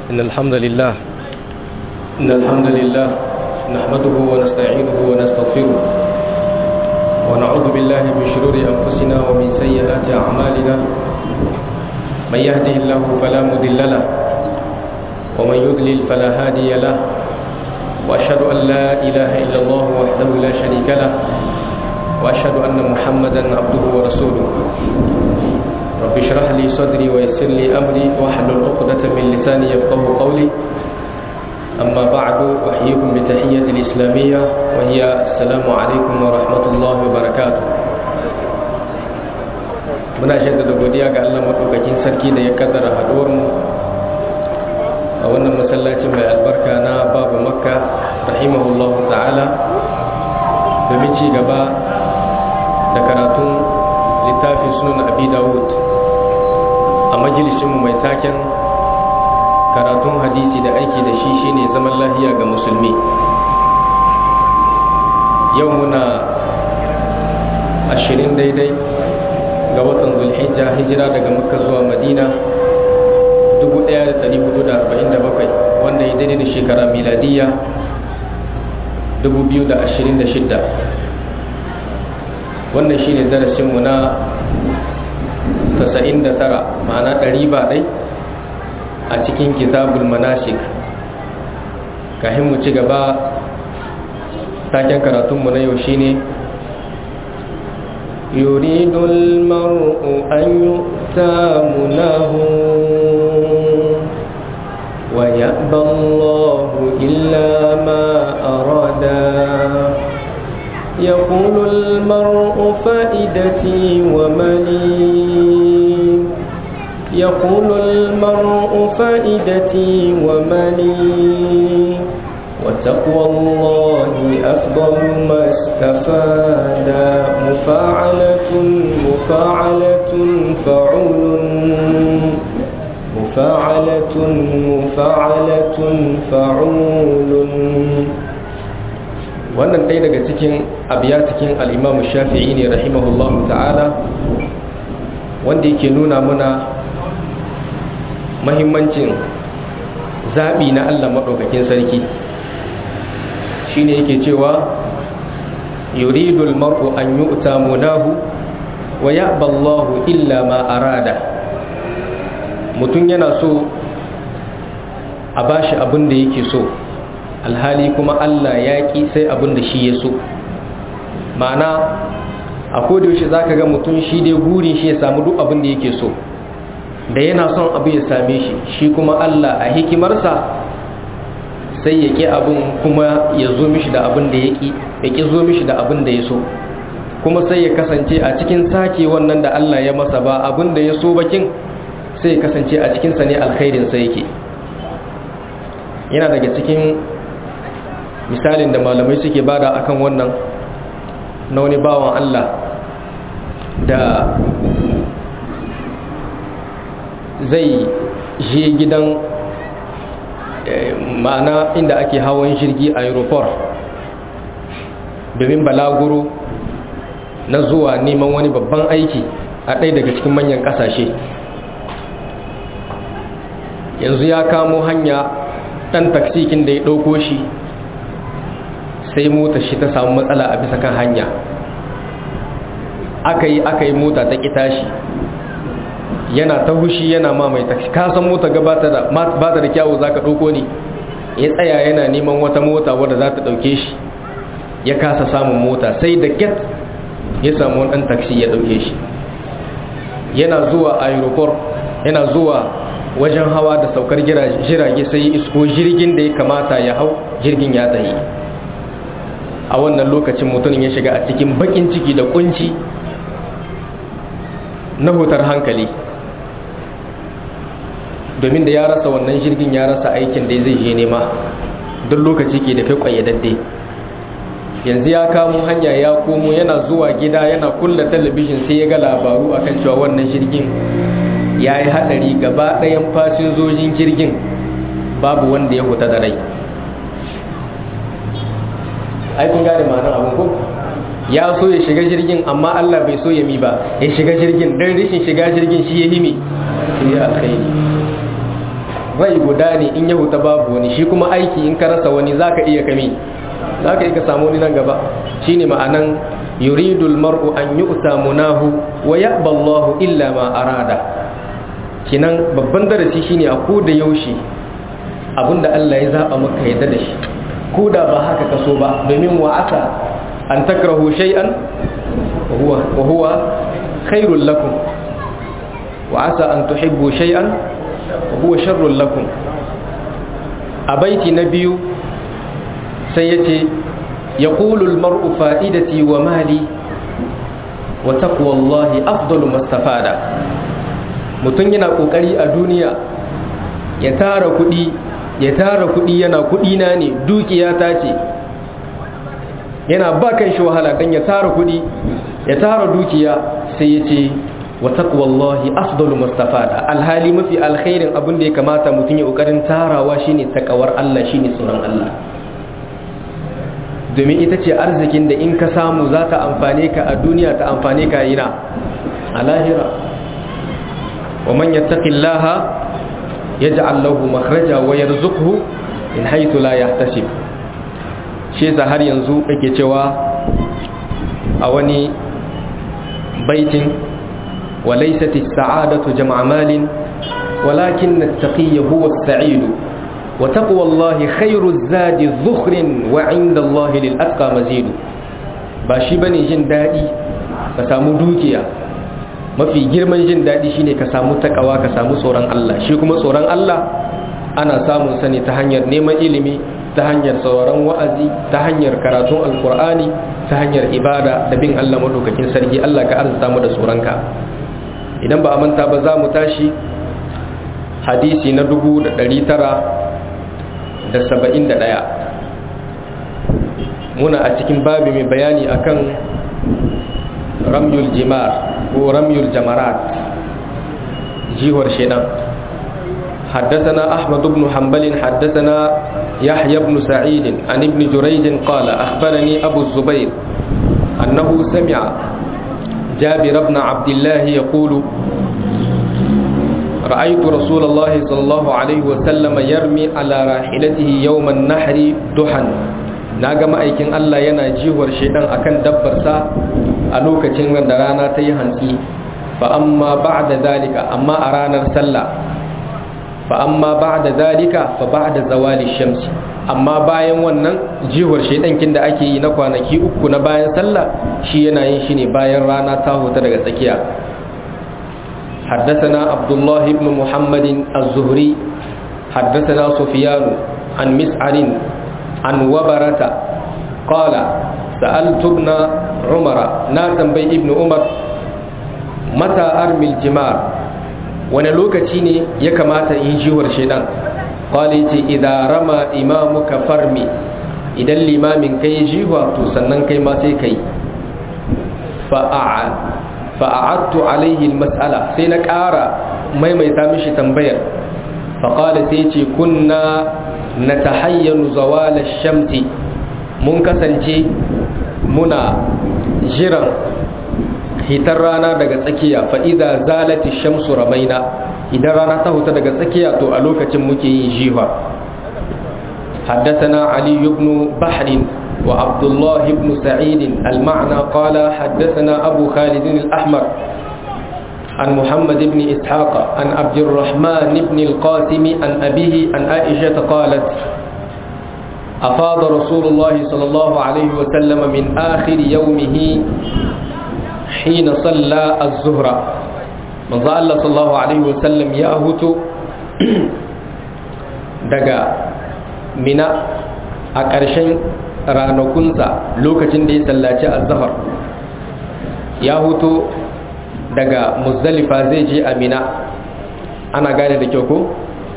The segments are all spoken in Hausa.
إن الحمد لله إن الحمد لله نحمده ونستعينه ونستغفره ونعوذ بالله من شرور أنفسنا ومن سيئات أعمالنا من يهده الله فلا مضل له ومن يضلل فلا هادي له وأشهد أن لا إله إلا الله وحده لا شريك له وأشهد أن محمدا عبده ورسوله رب اشرح لي صدري ويسر لي أمري واحلل عقدة من لساني يفقه قولي أما بعد أحييكم بتحية الإسلامية وهي السلام عليكم ورحمة الله وبركاته muna shaddada godiya ga Allah maɗaukakin sarki da ya kaddara haɗuwarmu a wannan masallacin mai albarka na babu makka rahimahullahu ta'ala domin ci gaba da karatun littafin sunan abi dawud a majalisinmu mai taken karatun hadisi da aiki da shi shine zaman lahiya ga musulmi yau muna ashirin daidai ga watan zulhijja hijira daga makka zuwa madina 1447 wanda ya daidai da shekara miladiya 2026 wannan shine darasinmu na 99 ma'ana 100 ba dai a cikin kitabul manasik kahin mu ci gaba taken karatunmu na yau shine يريد المرء أن يؤتى منه ويأبى الله إلا ما أرادا يقول المرء فائدتي وملي يقول المرء فائدتي وملي وتقوى الله أفضل ما استفاد مفاعلة مفاعلة فعول مفاعلة مفاعلة فعول wannan ɗaya daga cikin abiya cikin al'imamu shafi'i ne rahimahullahu ta'ala wanda yake nuna muna mahimmancin zaɓi na Allah maɗaukakin sarki shine yake cewa yuridul mar'u an yu'ta munahu wa ya'ba Allahu illa ma arada mutum yana so a bashi abin da yake so alhali kuma Allah ya ki sai abin da shi ya so ma'ana a kodayaushe za ka ga mutum shi dai gurin shi ya samu duk abin da yake so da yana son abu ya same shi shi kuma Allah a hikimarsa sai ya ƙi abin kuma ya zo mishi da abin da ya ƙi ya ƙi zo mishi da abin da ya so kuma sai ya kasance a cikin sake wannan da Allah ya masa ba abin da ya so bakin sai ya kasance a cikinsa ne alkhairin sai yake yana daga cikin misalin da malamai suke bada akan wannan na wani bawan Allah da zai je gidan ma'ana inda ake hawan jirgi a aeroport domin balaguro na zuwa neman wani babban aiki a ɗaya daga cikin manyan ƙasashe yanzu ya kamo hanya ɗan taksikin da ya ɗauko shi sai mota shi ta samu matsala a bisa kan hanya aka yi aka yi mota ta ƙi tashi yana ta hushi yana ma mai taksi kasan mota gabata da ba ta da kyawu za ka ɗauko ne ya tsaya yana neman wata mota wadda za ta ɗauke shi ya kasa samun mota sai da get ya samu wani ɗan taksi ya ɗauke shi yana zuwa aeroport yana zuwa wajen hawa da saukar jirage sai isko jirgin da ya kamata ya hau jirgin ya tahi a wannan lokacin mutumin ya shiga a cikin bakin ciki da kunci na hutar hankali domin da ya rasa wannan jirgin ya rasa aikin da zai je nema duk lokaci ke da kai kwayyadadde yanzu ya kamo hanya ya komo yana zuwa gida yana kulla talabijin sai ya ga labaru akan cewa wannan jirgin ya yi haɗari gaba ɗayan fasinzojin jirgin babu wanda ya huta da rai aikin gane ma'anar abin ko ya so ya shiga jirgin amma Allah bai so ya mi ba ya shiga jirgin dan rishin shiga jirgin shi ya himi to ya alkhairi rai guda ne in ya huta babu wani shi kuma aiki in ka rasa wani zaka iya kame zaka iya ka samu wani nan gaba shine ma'anan yuridul mar'u an yu'ta munahu wa ya'ba Allahu illa ma arada kinan babban darasi shine a ko da yaushe abinda Allah ya zaba maka yadda da shi ko da ba haka kaso ba domin wa asa an takrahu shay'an wa huwa khairul lakum wa asa an tuhibbu shay'an wa huwa sharrul lakum a baiti na biyu sai yace yaqulu al mar'u fa'idati wa mali wa taqwa Allah afdalu mastafada mutun yana kokari a duniya ya tara kudi ya tara kudi yana kudi na ne dukiya ta ce yana ba kan shi wahala dan ya tara kudi ya tara dukiya sai ya ce wa taqwallahi afdalu mustafada alhali mafi alkhairin abin da ya kamata mutum ya kokarin tarawa shine takawar Allah shine tsoron Allah domin ita ce arzikin da in ka samu za ta amfane ka a duniya ta amfane ka yana a lahira wa man yattaqillaha yaj'al lahu makhraja wa yarzuqhu min haythu la yahtasib shi yasa har yanzu ake cewa a wani baitin وليست السعادة جمع مال ولكن التقي هو السعيد وتقوى الله خير الزاد ذخر وعند الله للأتقى مزيد باشي بني جن دادي كسامو دوكيا mafi girman jin daɗi shine ka samu takawa ka samu tsoron Allah shi kuma tsoron Allah ana samun sani ta hanyar neman ilimi ta hanyar sauraron wa'azi ta hanyar karatun alkur'ani ta hanyar ibada da bin Allah madaukakin sarki Allah ka arzuta mu da tsoronka idan ba a manta ba za mu tashi hadisi na dubu da ɗari tara da saba'in da ɗaya muna a cikin babi mai bayani akan ramyul jimar ko ramyul jamarat jihar shedan حدثنا أحمد بن حنبل حدثنا يحيى بن سعيد عن ابن جريج قال أخبرني أبو الزبير أنه سمع جابر بن عبد الله يقول رأيت رسول الله صلى الله عليه وسلم يرمي على راحلته يوم النحر دحا naga ma'aikin Allah yana jiwar shedan akan dabbarsa a lokacin da rana ta yi hantsi fa amma ba'da zalika amma a ranar sallah fa amma ba'da zalika fa ba'da zawali shamsi amma bayan wannan jiwar shaidankin da ake yi na kwanaki uku na bayan sallah shi yana yin shi ne bayan rana ta huta daga tsakiya حدثنا عبد الله بن محمد الزهري حدثنا سفيان عن مسعر عن وبرة قال سألت ابن عمر ناسا بي ابن عمر متى أرمي الجمار wani lokaci ne ya kamata in jiwar shaidan kwali ce idan rama imamuka farmi idan limamin kai jiwa to sannan kai ma sai kai fa'a'attu alaihi mas'ala sai na ƙara maimaita mishi tambayar faƙali sai ce kunna na ta hayyanu zawala shamsi mun kasance muna jiran hitar rana daga tsakiya fa'iza zalati shamsu ramaina idan rana ta huta daga tsakiya to a lokacin muke yin jiha حدثنا علي بن بحر وعبد الله بن سعيد المعنى قال حدثنا أبو خالد الأحمر عن محمد بن إسحاق عن عبد الرحمن بن القاسم عن أبيه عن عائشة قالت أفاض رسول الله صلى الله عليه وسلم من آخر يومه حين صلى الظهر من الله صلى الله عليه وسلم يأهت دقا من أكرشن ranakunsa lokacin da ya sallaci azhar ya huto daga muzdalifa zai je amina ana gane da kyau ko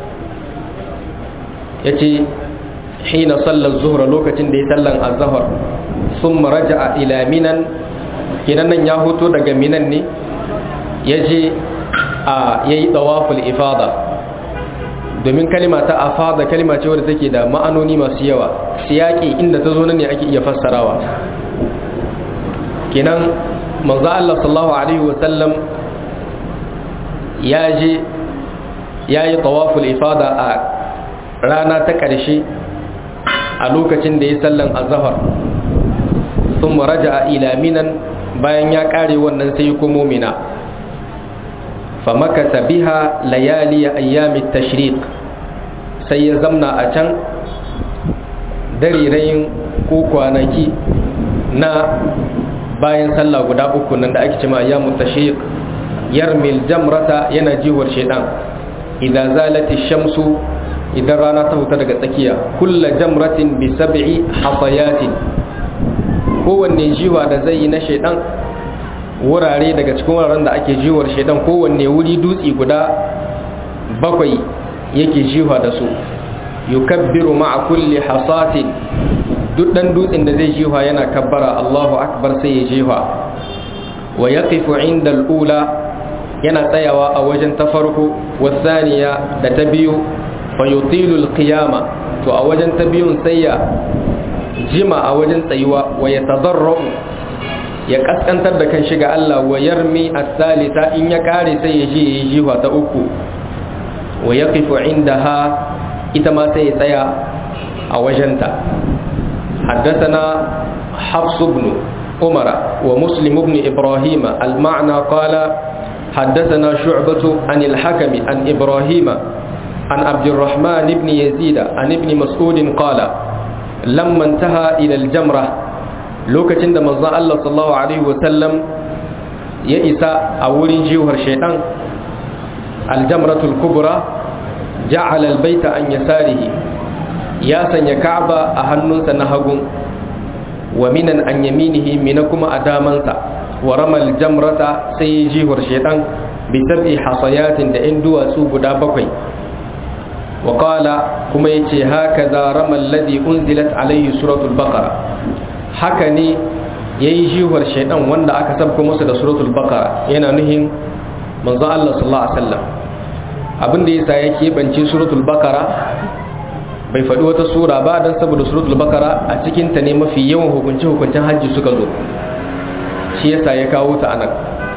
ya ce hina sallar zuhra lokacin da ya sallan azhar sun maraja a ila minan kinan nan ya huto daga minan ne ya je a yayi tawaful ifada domin kalima ta afada kalima ce wadda take da ma'anoni masu yawa siyaki inda ta zo nan ne ake iya fassarawa kenan manzo Allah sallallahu alaihi wasallam ya je ya yi tawaful ifada a rana ta ƙarshe a lokacin da ya sallan azahar sun raja a ilaminan bayan ya ƙare wannan sai kuma mina famakasa biha layali ayyami tashriq sai ya zamna a can darirayin ko kwanaki na bayan sallah guda uku nan da ake cima ayyamu tashriq yarmil jamrata yana jiwar shaidan idan zalati shamsu idan rana ta huta daga tsakiya kulla jamratin bi sab'i hasayatin kowanne jiwa da zai yi na shaidan wurare daga cikin wuraren da ake jiwar shaidan kowanne wuri dutse guda bakwai yake jiwa da su yukabbiru ma'a kulli hasatin duk dan dutsen da zai jiwa yana kabbara Allahu akbar sai ya jiwa wa yaqifu inda al-ula yana tsayawa a wajen ta farko wasaniya da ta biyu fa yutilu al-qiyama to a wajen ta biyun sai ya jima a wajen tsayuwa wa yatadarru ya kaskantar da kan shiga Allah wa yarmi as-salisa in ya kare sai ya je ya jiwa ta uku wa yaqifu indaha ita ma sai ya tsaya a wajenta حدثنا حفص بن عمر ومسلم بن إبراهيم المعنى قال حدثنا شعبة عن الحكم عن إبراهيم عن عبد الرحمن بن يزيد عن ابن مسعود قال لما انتهى إلى الجمرة لوكة عند مزا الله صلى الله عليه وسلم يئس أولي جيوهر شيطان الجمرة الكبرى جعل البيت عن يساره ya sanya ka'aba a hannunsa na hagun wa minan an yaminihi mina kuma a damansa wa ramal jamrata sai ya jihar shaidan bi sab'i hasayatin da in duwatsu guda bakwai wa qala kuma yace haka za ramal ladhi unzilat alayhi suratul baqara haka ne yayi jihar shaidan wanda aka sabko masa da suratul baqara yana nuhin manzo Allah sallallahu alaihi wasallam abin da yasa yake bance suratul baqara bai faɗi wata sura ba don saboda suratul bakara a cikinta ne mafi yawan hukunci hukuncin hajji suka zo shi yasa ya kawo ta anan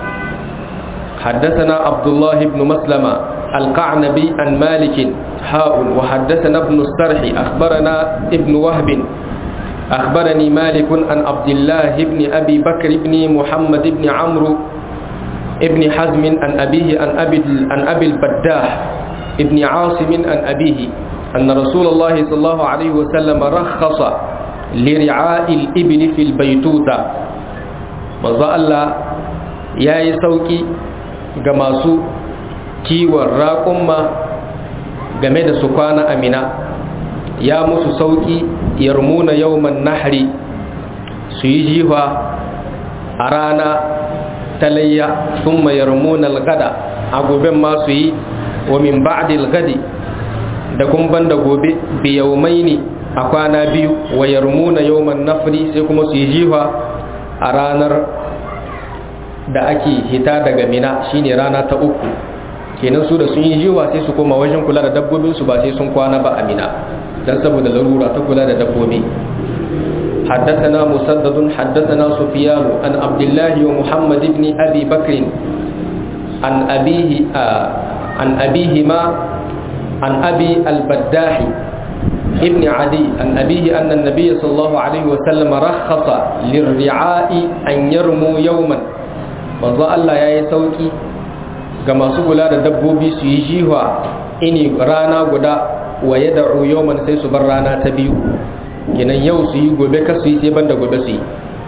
حدثنا عبد الله بن مسلمة القعنبي عن مالك حاء وحدثنا ابن السرح أخبرنا ابن وهب أخبرني مالك عن عبد الله بن أبي بكر بن محمد بن عمرو ابن حزم عن أبيه عن أبي, عن أبي البداح ابن عاصم عن أبيه أن رسول الله صلى الله عليه وسلم رخص لرعاء الإبل في البيتوتة manzo Allah ya yi sauƙi ga masu kiwon raƙumma game da su kwana amina ya musu sauƙi yarmuna yawman nahri su yi jiwa a rana talayya sun yarmuna algada a goben ma su yi wa min ba'dil gadi da kun banda gobe bi yaumaini a kwana biyu wa yarmuna yawman nafri sai kuma su yi jiwa a ranar da ake hita daga mina shine rana ta uku kenan su da sun yi jiwa sai su koma wajen kula da dabbobin su ba sai sun kwana ba a mina dan saboda larura ta kula da dabbobi حدثنا مسدد حدثنا سفيان عن عبد الله ومحمد بن أبي بكر عن أبيه آه عن أبيهما عن أبي البداح ابن عدي عن أبيه أن النبي صلى الله عليه وسلم رخص للرعاء أن يرموا يوما manzo Allah ya yi sauki ga masu kula da dabbobi su yi jiwa ini rana guda wa ya da'u yawman sai su bar rana ta biyu kenan yau su yi gobe ka su yi sai banda gobe su yi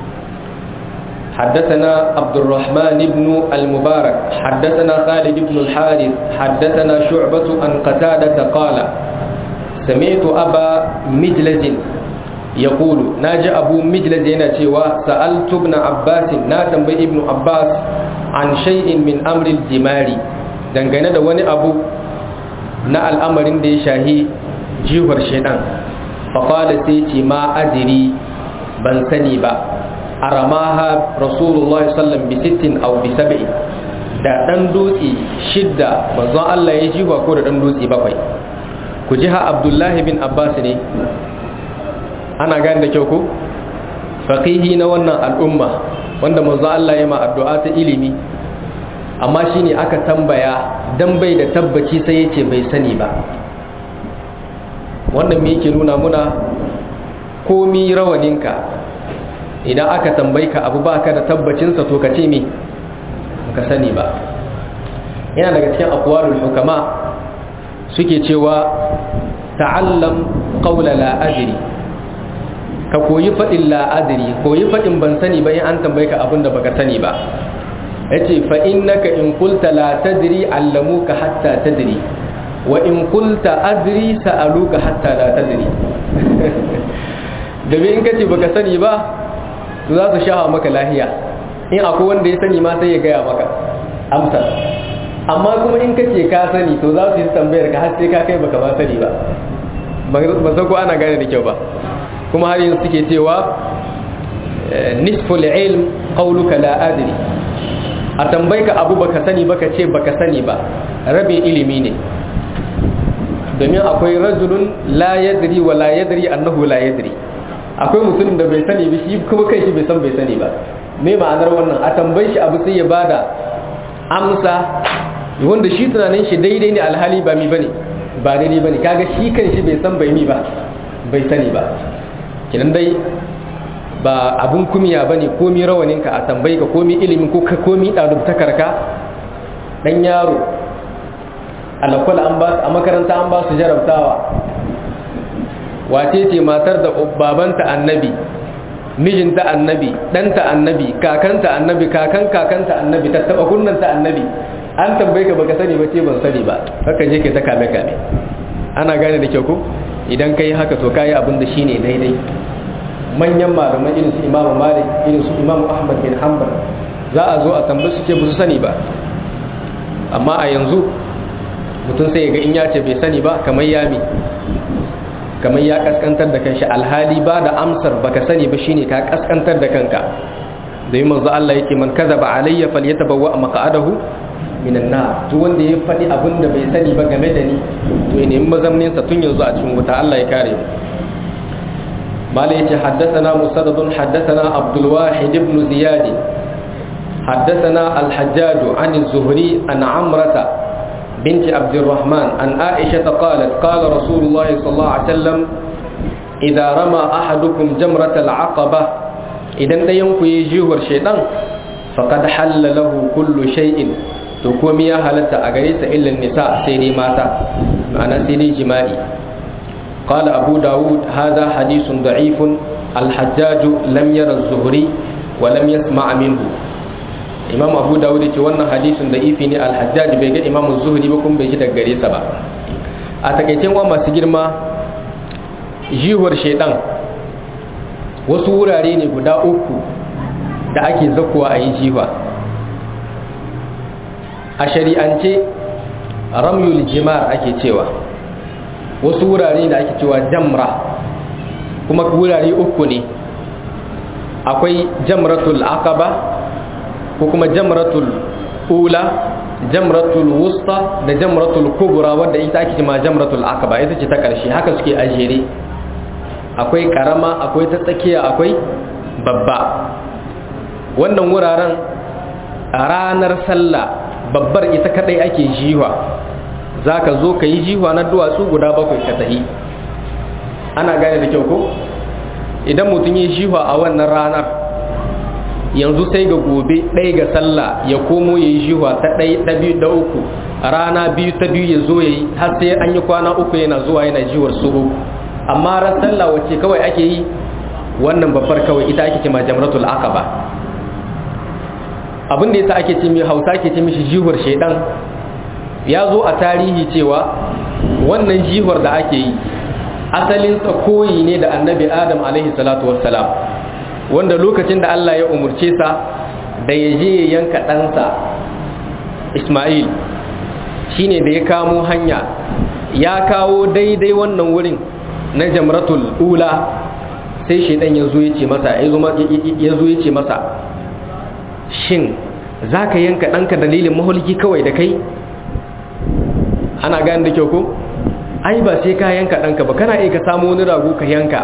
حدثنا عبد الرحمن بن المبارك حدثنا خالد بن الحارث حدثنا شعبة عن قتادة قال سمعت أبا مجلز يقول ناجى أبو مجلز ينتوى سألت ابن عباس ناتم ابن عباس عن شيء من أمر الجمار dangane da wani abu na al'amarin da ya shahi jihar shaidan faƙala sai ce ma adiri ban sani ba a ramaha rasulullah sallam bi sittin au bi sab'i da ɗan dutse shidda manzon Allah ya jiwa ko da ɗan dutse bakwai ku ji ha abdullahi bin abbas ne ana gane da kyau ko faqihi na wannan al'umma wanda manzo Allah ya ma addu'a ta ilimi amma shine aka tambaya dan bai da tabbaci sai yace bai sani ba wannan me yake nuna muna komi rawaninka idan aka tambayi ka abu baka da tabbacinsa to ka ce me ka sani ba yana daga cikin aqwalul hukama suke cewa ta'allam qawla la adri ka koyi fadin la adri koyi fadin ban sani ba in an tambaye ka abin da baka sani ba yace fa innaka in qulta la tadri allamuka hatta tadri wa in qulta adri sa'aluka hatta la tadri da in kace baka sani ba to za su shaha maka lahiya in akwai wanda ya sani ma sai ya gaya maka amsar amma kuma in kace ka sani to za su yi tambayar ka har sai ka kai baka ba sani ba ba san ko ana gane da kyau ba kuma har yanzu suke cewa nisful ilm qawluka la adri a tambayi ka abu baka sani baka ce baka sani ba rabin ilimi ne domin akwai rajulun la yadri wa la yadri annahu la yadri akwai mutumin da bai sani ba shi kuma kai shi bai san bai sani ba me ma'anar wannan a tambayi shi abu sai ya bada amsa wanda shi tunanin shi daidai ne alhali ba mi bane ba daidai bane kaga shi kan shi bai san bai mi ba bai sani ba kinan dai ba abun kumiya bane komi rawanin ka a tambayi ka komi ilimin ko komi dalibtakar ka dan yaro alakwal an ba a makaranta an ba su jarabtawa wace ce matar da babanta annabi mijinta annabi ɗanta annabi kakanta annabi kakan kakanta annabi tattaba kunnanta annabi an tambaye ka baka sani ba ce ban sani ba haka je ke ta kame kame ana gane da kyau ko idan kai haka to kai abin da shine daidai manyan malaman irin su imamu malik irin su imamu ahmad bin hanbal za a zo a tambaye su ce ba su sani ba amma a yanzu mutum sai ya ga in ya ce bai sani ba kamar yami kamar ya kaskantar da kanshi alhali ba da amsar baka sani ba shine ka kaskantar da kanka da yi manzo Allah yake man kadaba alayya falyatabawwa maq'adahu minan nar duk wanda ya faɗi abin da bai sani ba game da ni to ya nemi mazamnin sa tun yanzu a cikin wuta Allah ya kare mu mala yace haddathana musaddad haddathana abdul wahid ibn ziyad haddathana al-hajjaj an az-zuhri an amrata بنت عبد الرحمن عن عائشة قالت قال رسول الله صلى الله عليه وسلم إذا رمى أحدكم جمرة العقبة إذا ينكو يجيه الشيطان فقد حل له كل شيء تقوم يا هلتا أغريس إلا النساء سيري ماتا معنى سيري جمائي قال أبو داود هذا حديث ضعيف الحجاج لم يرى الزهري ولم يسمع منه imam abu dawud ce wannan hadisin da ifi ne alhajjaj bai ga imam zuhri ba kuma bai ji daga gare sa ba a takaicen wa masu girma jihuwar shaidan wasu wurare ne guda uku da ake zakuwa a yi jiwa a shari'ance ramyul jimar ake cewa wasu wurare da ake cewa jamra kuma wurare uku ne akwai jamratul aqaba ko kuma jamratul ula jamratul wusta da jamratul kubra wadda ita ake ma jamratul aqaba ita ce ta karshe haka suke ajere akwai karama akwai ta tsakiya akwai babba wannan wuraren a ranar sallah babbar ita kadai ake jiwa zaka zo ka yi jiwa na duwatsu guda bakwai ka tahi ana gane da kyau ko idan mutum yi jiwa a wannan ranar yanzu sai ga gobe ɗaya ga sallah ya komo ya yi jiwa ta ɗaya ta biyu da uku rana biyu ta biyu ya zo ya yi har sai an yi kwana uku yana zuwa yana jiwar su uku amma ran sallah wacce kawai ake yi wannan babbar kawai ita ake ce ma jamratul aqaba abin da yasa ake ce mai hausa ake ce mishi jiwar shaidan ya zo a tarihi cewa wannan jiwar da ake yi asalinsa koyi ne da annabi adam alaihi salatu wassalam wanda lokacin da Allah ya umurce sa da ya je ya yanka ɗansa Ismail shine da ya kamo hanya ya kawo daidai wannan wurin na jamratul ula sai shaidan ya zo ya ce masa ya zo ya ce masa shin za ka yanka ɗanka dalilin mahulki kawai da kai ana gani da kyau ko ai ba sai ka yanka ɗanka ba kana iya ka samu wani rago ka yanka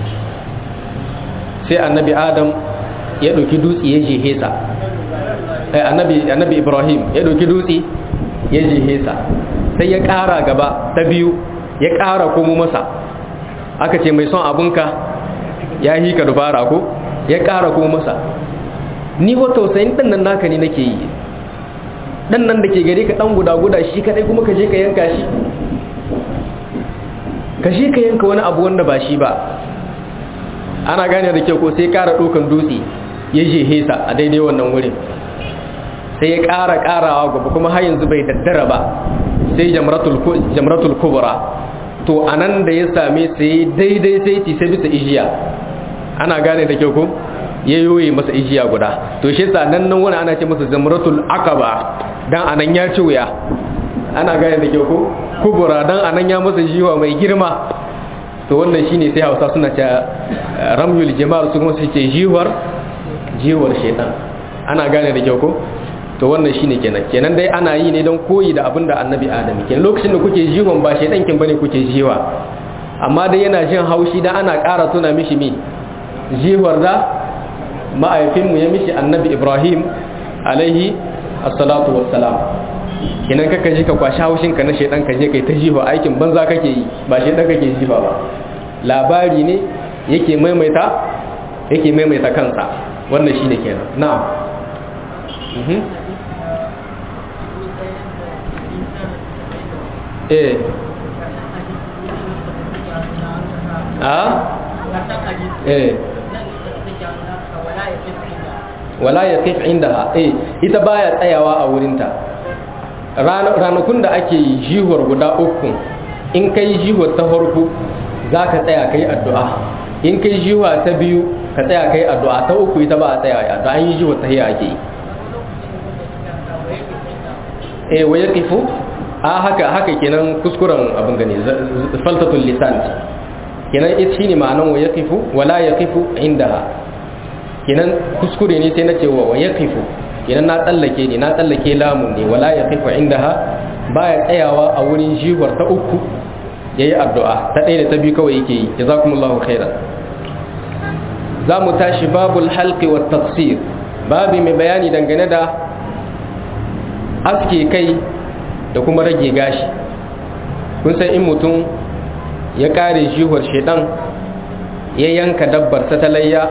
sai annabi adam ya ɗauki dutse ya jehe sa annabi annabi Ibrahim ya dauki dutse ya jihe sa sai ya ƙara gaba ta biyu ya ƙara komo masa aka ce mai son abunka ya yi ka dubara ko ya ƙara komo masa ni wa tausayin ɗan nan naka ne nake yi ɗan nan da ke gare ka ɗan guda guda shi kaɗai kuma ka je ka yanka shi ka je ka yanka wani abu wanda ba shi ba ana gane da kyau ko sai ƙara ɗaukan dutse ya je hesa a daidai wannan wurin sai ya ƙara ƙarawa gaba kuma har yanzu bai daddara ba sai jamratul kubra to anan da ya same sai daidai sai ci sai bisa ijiya ana gane da kyau ko ya yoye masa ijiya guda to shi yasa nan nan wani ana ce masa jamratul aqaba dan anan ya ci wuya ana gane da kyau ko kubra dan anan ya masa jiwa mai girma to wannan shine sai Hausa suna ce ramyul jama'ar su kuma su ce jiwar jiwar shaytan ana gane da kyau ko to wannan shine kenan kenan dai ana yi ne don koyi da abin da annabi adam kenan lokacin da kuke jihon ba shaidan kin bane kuke jiwa amma dai yana jin haushi da ana ƙara tuna mishi mi jiwar da ma'aifinmu ya mishi annabi ibrahim alaihi assalatu wassalam kenan kaka ji ka kwashi haushin ka na shaidan ka je kai ta jiwa aikin banza kake yi ba shaidan kake jiwa ba labari ne yake maimaita yake maimaita kansa wannan shine kenan na'am eh a eh wala ya kif inda eh ita baya tsayawa a wurinta ranakun da ake jihuwar guda uku in kai jihuwar ta farko za ka tsaya kai addu'a in kai jihuwa ta biyu ka tsaya kai addu'a ta uku ita ba a tsaya addu'a an yi jihuwar ta hiya ake yi eh wa yaqifu a haka haka kenan kuskuren abin gane faltatul lisan kenan ita shine ma'anan wa yaqifu wala yaqifu indaha kenan kuskure ne sai na ce wa yaqifu kenan na tsallake ne na tsallake lamun ne wala yaqifu indaha baya tsayawa a wurin jiwar ta uku yayi addu'a ta ɗaya da ta biyu kawai yake yi jazakumullahu khairan za mu tashi babul halqi wat tafsir babi mai bayani dangane da aske kai da kuma rage gashi kun san in mutum ya kare jihuwar shedan ya yanka dabbar ta talayya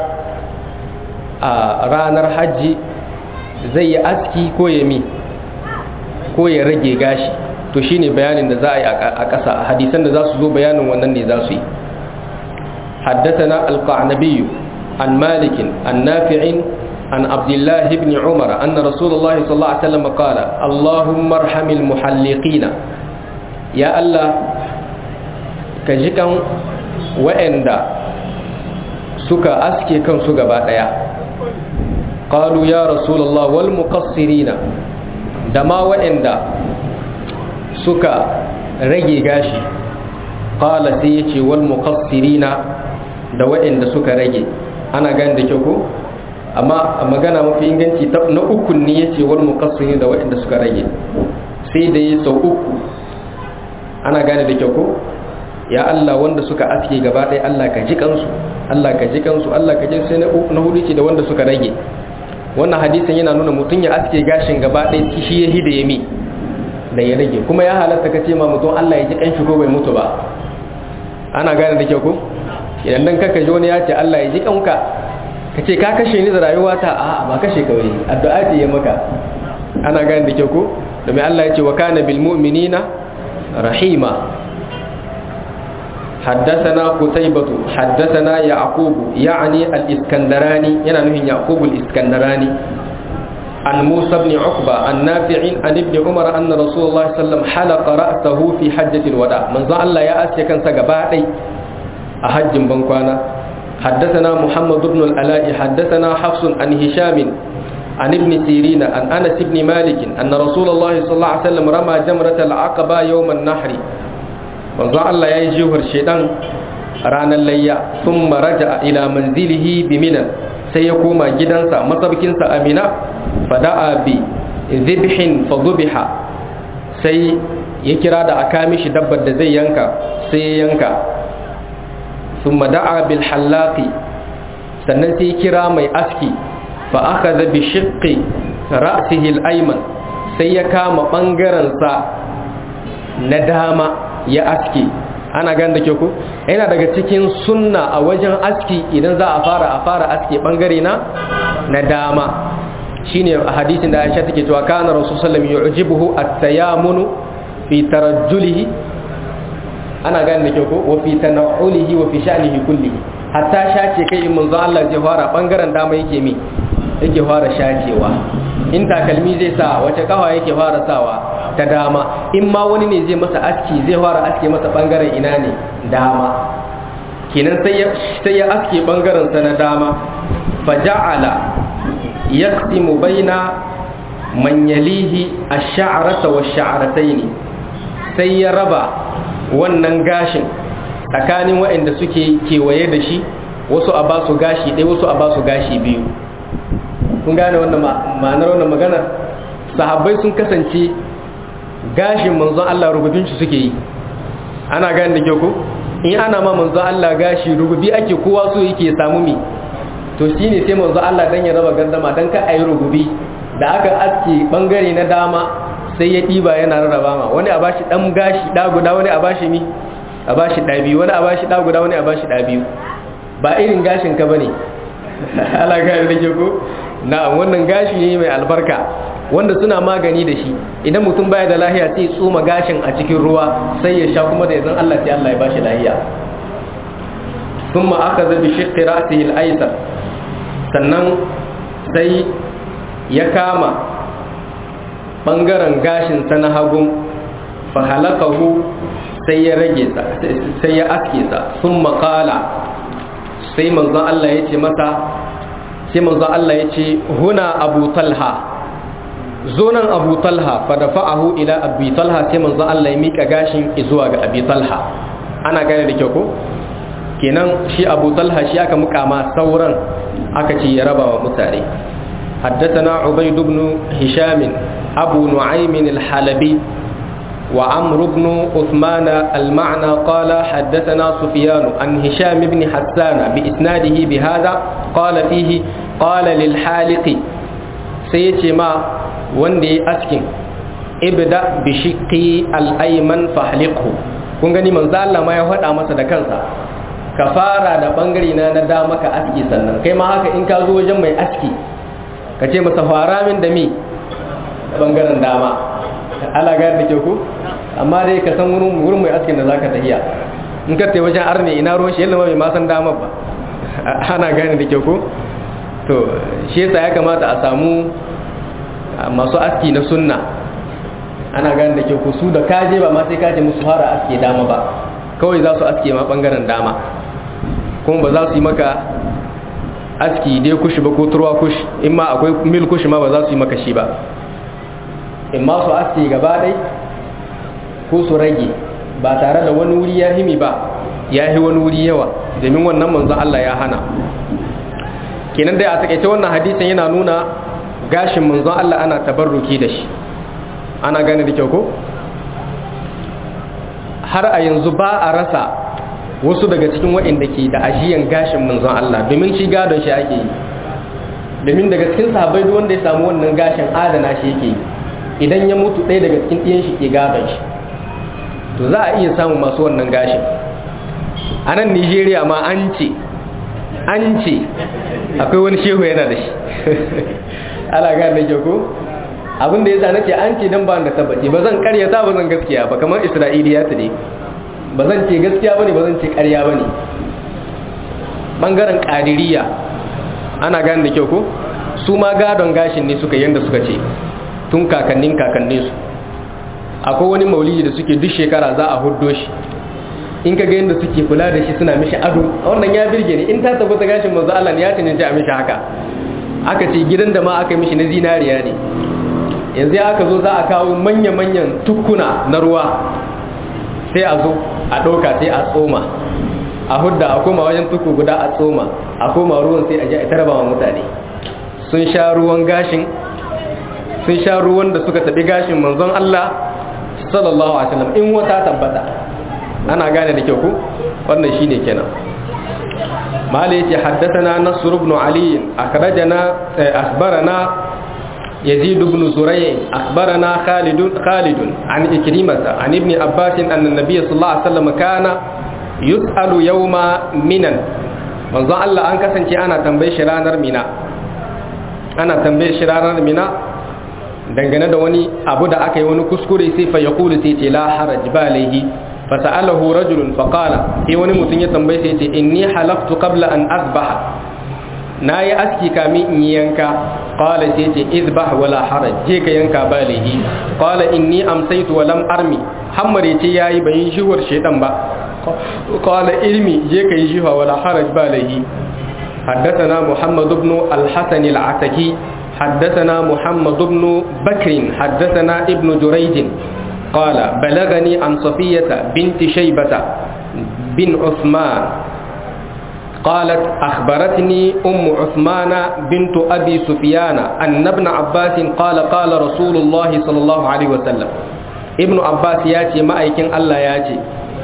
a ranar hajji zai yi aski ko ya mi ko ya rage gashi to shine bayanin da za a yi a ƙasa hadisan da za su zo bayanin wannan ne za su yi حدثنا القعنبي عن مالك عن نافع عن عبد الله بن عمر أن رسول الله صلى الله عليه وسلم قال اللهم ارحم المحلقين يا الله كجكم وإندا سكا أسكي كم سكا بعدها قالوا يا رسول الله والمقصرين دما وإندا سكا رجي غاشي قال سيتي والمقصرين da waɗanda suka rage ana gani da kyau ko amma a magana mafi inganci na uku ne ya ce wani mukassiri da waɗanda suka rage sai da ya sau uku ana gane da kyau ko ya Allah wanda suka aske gaba ɗaya Allah ka ji kansu Allah ka ji kansu Allah ka ji sai na hudu ce da wanda suka rage wannan hadisin yana nuna mutum ya aske gashin gaba ɗaya shi ya hida ya mi da ya rage kuma ya halatta ka ce ma mutum Allah ya ji kanshi ko bai mutu ba ana gane da kyau ko idan dan kaka ji wani ya ce Allah ya ji kanka ka ce ka kashe ni da rayuwata a ba kashe ka wai addu'a ce ya maka ana gane da kyau ko domin Allah ya ce wa kana bil mu'minina rahima حدثنا قتيبة حدثنا يعقوب يعني الإسكندراني ينانه يعقوب الإسكندراني عن موسى بن عقبة عن نافع عن ابن عمر أن رسول الله صلى الله عليه وسلم حلق رأسه في حجة الوداع من ظن الله يا أسيا كان سقبائي أحج بنكوانا حدثنا محمد بن الألاء حدثنا حفص عن هشام عن ابن سيرين عن أنس بن مالك أن رسول الله صلى الله عليه وسلم رمى جمرة العقبة يوم النحر manzo Allah ya yi jihar shedan ranar layya sun maraja ila manzilihi bi minan sai ya koma gidansa masabkinsa amina fada'a bi zibhin fadubiha sai ya kira da aka mishi dabbar da zai yanka sai ya yanka sun da'a bil hallaqi sannan sai ya kira mai aski fa akhadha bi shiqqi ra'sihi al-ayman sai ya kama bangaren sa na dama ya aski ana gan da ke ku yana daga cikin sunna a wajen aski idan za a fara a fara aski bangare na na dama shine a hadisin da Aisha take cewa kana rasul sallallahu alaihi wasallam yu'jibuhu at-tayammunu fi tarajjulihi ana gan da ke ku wa fi tanawulihi wa fi sha'nihi kullihi hatta shace kai in manzo Allah zai fara bangaren dama yake mi yake fara shacewa in takalmi zai sa wace kafa yake fara sawa ta dama in ma wani ne zai masa aski zai fara aske masa bangaren ina ne dama kenan sai ya sai ya aske bangaren sa na dama faja'ala yaqsimu baina man yalihi ash-sha'rata wash-sha'ratayn sai ya raba wannan gashin tsakanin waɗanda suke kewaye da shi wasu a basu gashi ɗaya wasu a basu gashi biyu kun gane wannan ma'anar wannan magana sahabbai sun kasance gashin manzon Allah rububin shi suke yi ana gane da kyau ko in ana ma manzon Allah gashi rububi ake kowa so yake samu mi to shine sai manzon Allah dan ya raba gardama dan ka ayi rububi da aka aske bangare na dama sai ya diba yana rarraba ma wani a bashi dan gashi da guda wani a bashi mi a bashi da biyu wani a bashi da guda wani a bashi da biyu ba irin gashin ka bane Allah ga da ke ko na wannan gashi ne mai albarka wanda suna magani da shi idan mutum baya da lahiya sai tsoma gashin a cikin ruwa sai ya sha kuma da yanzu Allah sai Allah ya bashi lahiya thumma akaza bi shiqqi ra'sihi al-aysar sannan sai ya kama bangaren gashin sa na hagu fa halakahu sai ya rage sa sai ya aske sa thumma qala sai manzon Allah ya ce masa sai manzo Allah ya ce huna abu talha zonan abu talha fa dafa'ahu ila abi talha sai manzo Allah ya mika gashin zuwa ga abi talha ana gane da kyau ko kenan shi abu talha shi aka muka ma sauran aka ce ya raba wa mutane حدثنا عبيد بن هشام أبو نعيم الحلبي وعمرو بن عثمان المعنى قال حدثنا سفيان عن هشام بن حسان بإسناده بهذا قال فيه قال للحالق سيتي ما وندي أسكن ابدأ بشقي الأيمن فاحلقه kun gani manzo Allah ma ya faɗa masa da kansa ka fara da bangare na na dama ka aski sannan kai ma haka in ka zo wajen mai aski ka ce masa fara min da mi bangaren dama ala ga da ke ku amma dai ka san wurin wurin mai askin da zaka tahiya in ka tai wajen arne ina ruwan shi yalla mai ma san dama ba ana gane da ke ku to shi yasa ya kamata a samu masu aski na sunna ana gane da ke ku su da kaje ba ma sai ka ce musu fara aske dama ba kawai za su aske ma bangaren dama kuma ba za su yi maka aski dai kushi ba ko turwa kushi in ma akwai mil kushi ma ba za su yi maka shi ba in ma su aske gaba ɗai ko su rage ba tare da wani wuri ya himi ba ya yi wani wuri yawa domin wannan manzon Allah ya hana kenan dai a takaice wannan hadisin yana nuna gashin manzon Allah ana tabarruki da shi ana gane da kyau ko har a yanzu ba a rasa wasu daga cikin waɗanda ke da ajiyan gashin manzon Allah domin shi gadon shi ake yi domin daga cikin sahabbai duk wanda ya samu wannan gashin adana shi yake yi idan ya mutu ɗaya daga cikin ɗiyan shi ke gadon shi to za a iya samun masu wannan gashin a nan nigeria ma an ce an ce akwai wani shehu yana da shi ala gane da ko abin da ya sa nace an ce dan ba da tabbaci ba zan karyata ba zan gaskiya ba kamar isra'iliya ta ne ba zan ce gaskiya bane ba zan ce karya bane bangaren kadiriya ana gane da kyau ko su ma gadon gashin ne suka yanda suka ce tun kakannin kakannin su akwai wani maulidi da suke duk shekara za a huddo shi in ka ga yadda suke kula da shi suna mishi ado wannan ya birge ni in ta tabbata gashin manzo Allah ne ya cancanci a mishi haka aka ce gidan da ma aka mishi na zinariya ne yanzu aka zo za a kawo manya-manyan tukuna na ruwa sai a zo a ɗauka sai a tsoma a hudda a koma wajen tuku guda a tsoma a koma ruwan sai a ji a tarba wa mutane sun sha ruwan gashin sun sha ruwan da suka taɓi gashin manzon Allah sallallahu alaihi wasallam in wata tabbata ana gane da kyau ku wannan shine kenan mala yace haddathana nasr ibn ali akhrajana akhbarana يزيد بن زريع أخبرنا خالد خالد عن إكرمة عن ابن عباس أن النبي صلى الله عليه وسلم كان يسأل يوم منا من ظن الله أنك سنتي أنا تنبي شرانر منا أنا تنبي شرانر منا dangane da wani abu da aka yi wani kuskure sai fa yaqulu sai ce la haraj balaihi fa sa'alahu rajulun fa qala sai wani mutum ya tambaye sai ce inni halaftu qabla an azbaha nayi aski kamin in yanka qala sai ce izbah wala haraj je ka yanka balaihi qala inni amsaytu wa lam armi hammare ce yayi bayin shiwar shedan ba qala ilmi je ka yi shiwa wala haraj balaihi حدثنا محمد بن الحسن العتكي حدثنا محمد بن بكر حدثنا ابن جريج قال بلغني عن صفية بنت شيبة بن عثمان قالت أخبرتني أم عثمان بنت أبي سفيان أن ابن عباس قال قال رسول الله صلى الله عليه وسلم ابن عباس ياتي ما أيكن الله ياتي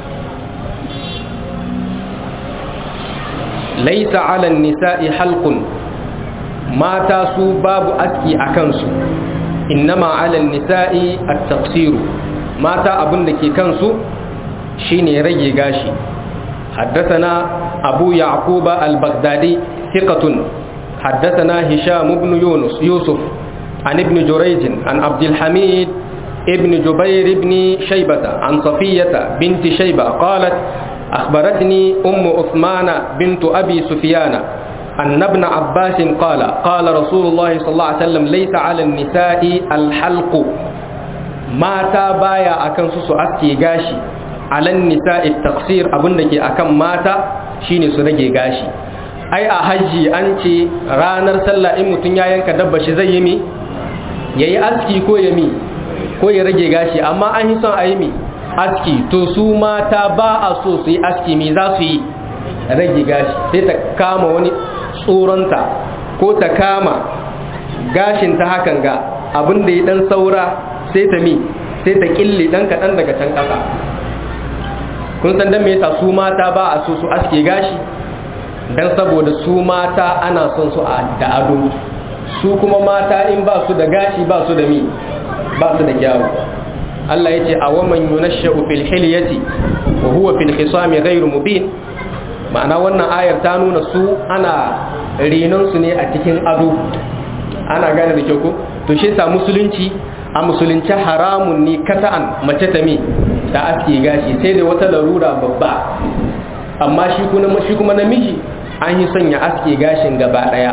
ليس على النساء حلق mata su babu aski a kansu innama alal nisa'i at-taqsir mata abin da ke kansu shine rage gashi حدثنا أبو يعقوب البغدادي ثقة حدثنا هشام بن يونس يوسف عن ابن جريج عن عبد الحميد ابن جبير بن شيبة عن صفية بنت شيبة قالت أخبرتني أم عثمان بنت أبي سفيان أن ابن عباس قال قال رسول الله صلى الله عليه وسلم ليس على النساء الحلق ما تابايا أكن سسو أسكي غاشي على النساء التقصير أبنك أكن ماتا شيني سرقي غاشي ai a hajji an ce ranar sallah in mutum ya yanka dabba shi zai yi mi ya yi aski ko ya mi ko ya rage gashi amma an yi son a yi mi aski to su mata ba a so su yi aski mi za su yi rage gashi sai ta kama wani tsoronta ko ta kama gashin ta hakan ga abin da ya dan saura sai ta mi sai ta kille dan kaɗan daga can ƙasa kun san dan me yasa su mata ba a so su aske gashi dan saboda su mata ana son su da ado su kuma mata in ba su da gashi ba su da mi ba su da kyawu Allah ya ce a waman yunashsha'u fil hilyati wa huwa fil khisami ghayr mubin ma'ana wannan ayar ta nuna su ana renon su ne a cikin ado ana gane da kyau ko to shi sa musulunci a musulunci haramun ne kata'an mace ta mi ta aske gashi sai da wata larura babba amma shi kuma shi kuma namiji an yi son ya aske gashin gaba daya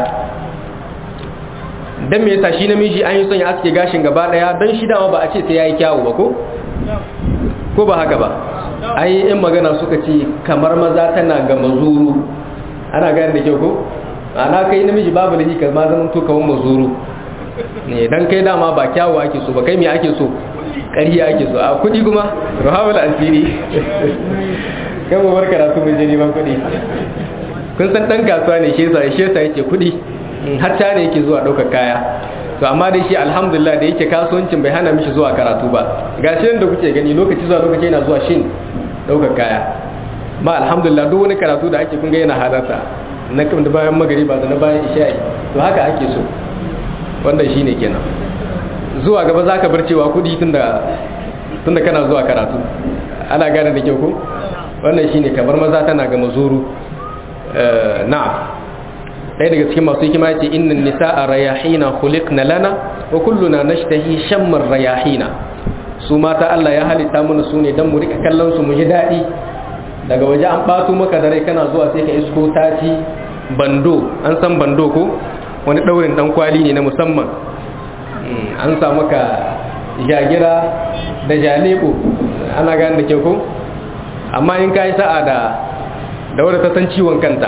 dan me yasa shi namiji an yi son ya aske gashin gaba daya dan shi dama ba a ce sai yayi kyawu ba ko ko ba haka ba ai in magana suka ce kamar maza tana ga mazuru ana gane da kyau ko ana kai namiji babu da ka ma zaman to kawan mazuru ne dan kai dama ba kyawu ake so ba kai me ake so ƙarya ake so a kudi kuma rahawul asiri kan mu bar karatu mu je neman kudi kun san dan kasuwa ne shi yasa shi yasa yake kudi har ta ne yake zuwa ɗaukar kaya to amma dai shi alhamdulillah da yake kasuwancin bai hana mishi zuwa karatu ba ga shi da kuke gani lokaci zuwa lokaci yana zuwa shin ɗaukar kaya ma alhamdulillah duk wani karatu da ake kunga yana halarta na da bayan magariba da na bayan isha'i to haka ake so wannan shine kenan zuwa gaba zaka bar cewa kudi tunda tunda kana zuwa karatu ana gane da kyau ko wannan shine kamar maza tana ga mazuru na'am ɗaya daga cikin masu hikima ce innan nisa'a rayahina khuliqna lana wa kulluna nashtahi shammar rayahina su mata Allah ya halitta mana su ne dan mu rika kallon su mu ji daɗi daga waje an ɓato maka da rai kana zuwa sai ka isko taci bando an san bando ko wani ɗaurin ɗan kwali ne na musamman an sa maka jagira da jalebo ana gane da kyau ko amma in ka yi sa'a da da wadda ta san ciwon kanta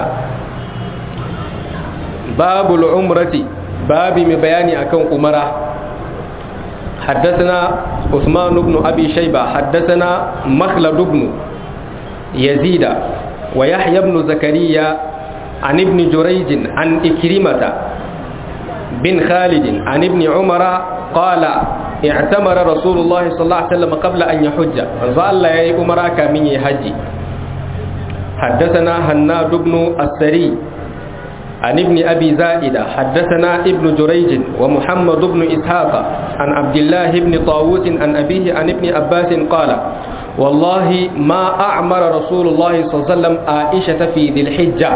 babu al'umrati babi mai bayani akan umara حدثنا عثمان بن أبي شيبة حدثنا مخلد بن يزيد ويحيى بن زكريا عن ابن جريج عن إكرمة بن خالد عن ابن عمر قال اعتمر رسول الله صلى الله عليه وسلم قبل أن يحج فظل يا عمر كمن يحج حدثنا هناد بن السري عن ابن أبي زائدة حدثنا ابن جريج ومحمد بن إسحاق عن عبد الله بن طاووس عن أبيه عن ابن عباس قال والله ما أعمر رسول الله صلى الله عليه وسلم عائشة في ذي الحجة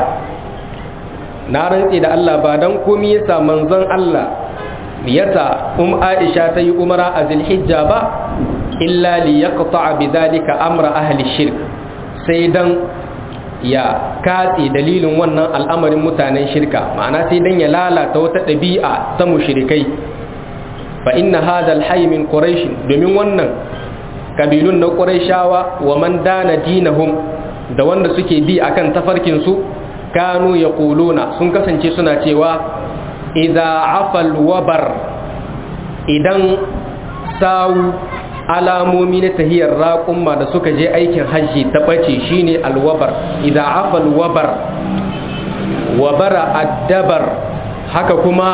نارن إذا الله بعدن كم يسا منزن الله يسا أم عائشة تي أمرا ذي الحجة با إلا ليقطع بذلك أمر أهل الشرك سيدن ya katse dalilin wannan al'amarin mutanen shirka ma'ana sai dan ya lalata wata ɗabi'a ta mushrikai fa inna hadha al min quraish domin wannan kabilun na quraishawa wa man dana dinahum da wanda suke bi akan tafarkin su kanu yaquluna sun kasance suna cewa idza afal wabar idan sawu alamomi na tahiyar raƙumma da suka je aikin hajji ta ɓace shine alwabar idan afal wabar wabara addabar haka kuma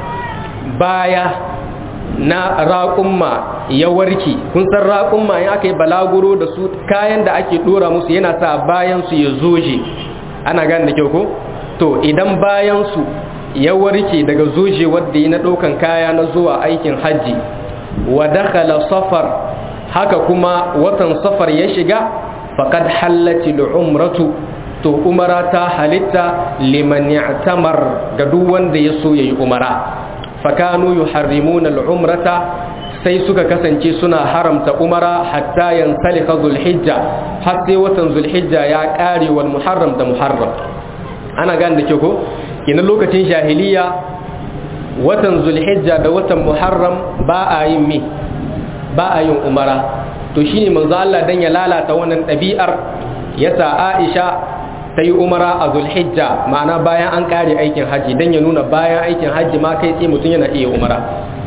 baya na raƙumma ya warki kun san raƙumma in aka yi balaguro da su kayan da ake ɗora musu yana sa bayan su ya zoje ana gane da kyau ko to idan bayan su ya warke daga zoje wadda yi na ɗaukan kaya na zuwa aikin hajji wa dakhala safar haka kuma watan safar ya shiga faqad hallati umratu to umara ta halitta liman ya'tamar ga duk wanda ya so yayi umara fakanu yuharrimuna al-umrata sai suka kasance suna haramta umara hatta yansalika zulhijja har sai watan zulhijja ya kare wal muharram da muharram ana gane da ke ko kina lokacin jahiliya watan zulhijja da watan muharram ba a yin mi ba a yin umara to shine manzo Allah dan ya lalata wannan ɗabi'ar yasa Aisha ta yi umara a zulhijja ma'ana bayan an kare aikin haji dan ya nuna bayan aikin haji ma kai tsaye mutum yana iya umara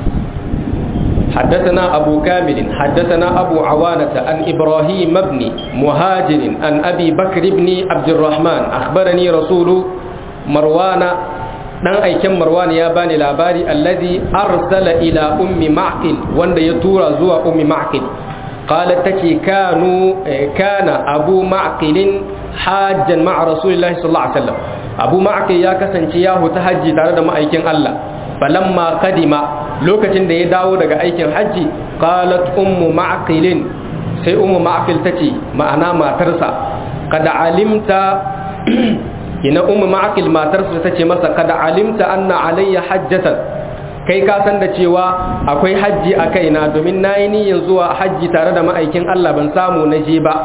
حدثنا أبو كامل حدثنا أبو عوانة عن إبراهيم بن مهاجر عن أبي بكر بن عبد الرحمن أخبرني رسول مروان dan aiken marwan ya bani labari alladhi arsala ila ummi ma'qil wanda ya tura zuwa ummi ma'qil qalat tace kanu kana abu ma'qil hajjan ma'a rasulillahi sallallahu alaihi wasallam abu ma'qil ya kasance ya huta haji tare da ma'aikin Allah falamma qadima lokacin da ya dawo daga aikin haji qalat ummu ma'qil sai ummu ma'qil tace ma'ana matarsa kada alimta ina ummu ma'akil matarsa ta ce masa kada alimta anna alayya hajjatan kai ka san da cewa akwai hajji a kaina domin nayi niyyar zuwa hajji tare da ma'aikin Allah ban samu na je ba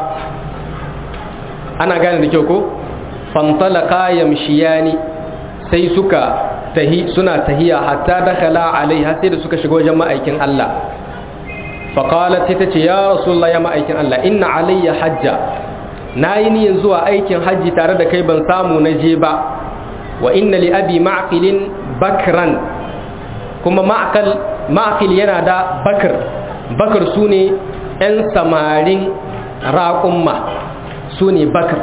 ana gane da kyau ko fantalaka yamshiyani sai suka tahi suna tahiya hatta dakhala alaiha sai da suka shiga wajen ma'aikin Allah faqalat sai ta ce ya rasulullah ya ma'aikin Allah inna alayya hajja na yi niyan zuwa aikin hajji tare da kai ban samu na je ba wa inna li abi ma'qilin bakran kuma ma'qil yana da bakar bakar su ne 'yan samarin raƙumma su ne bakar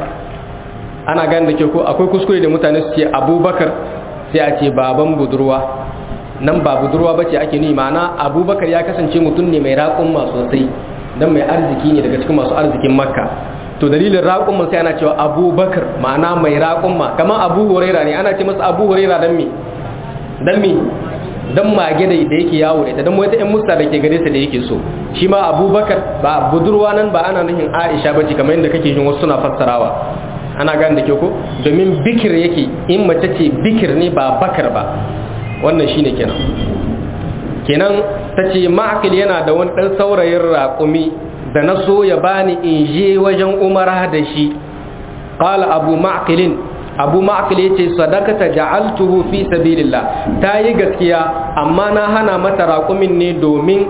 ana gani da ke ko akwai kuskure da mutane su ce abubakar sai a ce baban budurwa nan ba budurwa ba ce ake nuni ma'ana abubakar ya kasance mutum ne mai raƙumma sosai don mai arziki ne daga cikin masu arzikin makka to dalilin raƙumma sai ana cewa abubakar ma'ana mai raƙumma kamar abu huraira ne ana ce masa abu huraira don me don me don mage da yake yawo da ita don wata 'yan musta da ke gare sa da yake so shi ma abubakar ba budurwa nan ba ana nufin aisha ba ce kamar yadda kake jin wasu suna fassarawa ana gane da ke ko domin bikir yake in mace ce bikir ne ba bakar ba wannan shine kenan kenan ta ce ma'akil yana da wani ɗan saurayin raƙumi da na so ya bani in je wajen umara da shi ƙala abu ma'akilin abu ma'akil ya ce sadakata ja'altuhu fi sabilillah ta yi gaskiya amma na hana mata raƙumin ne domin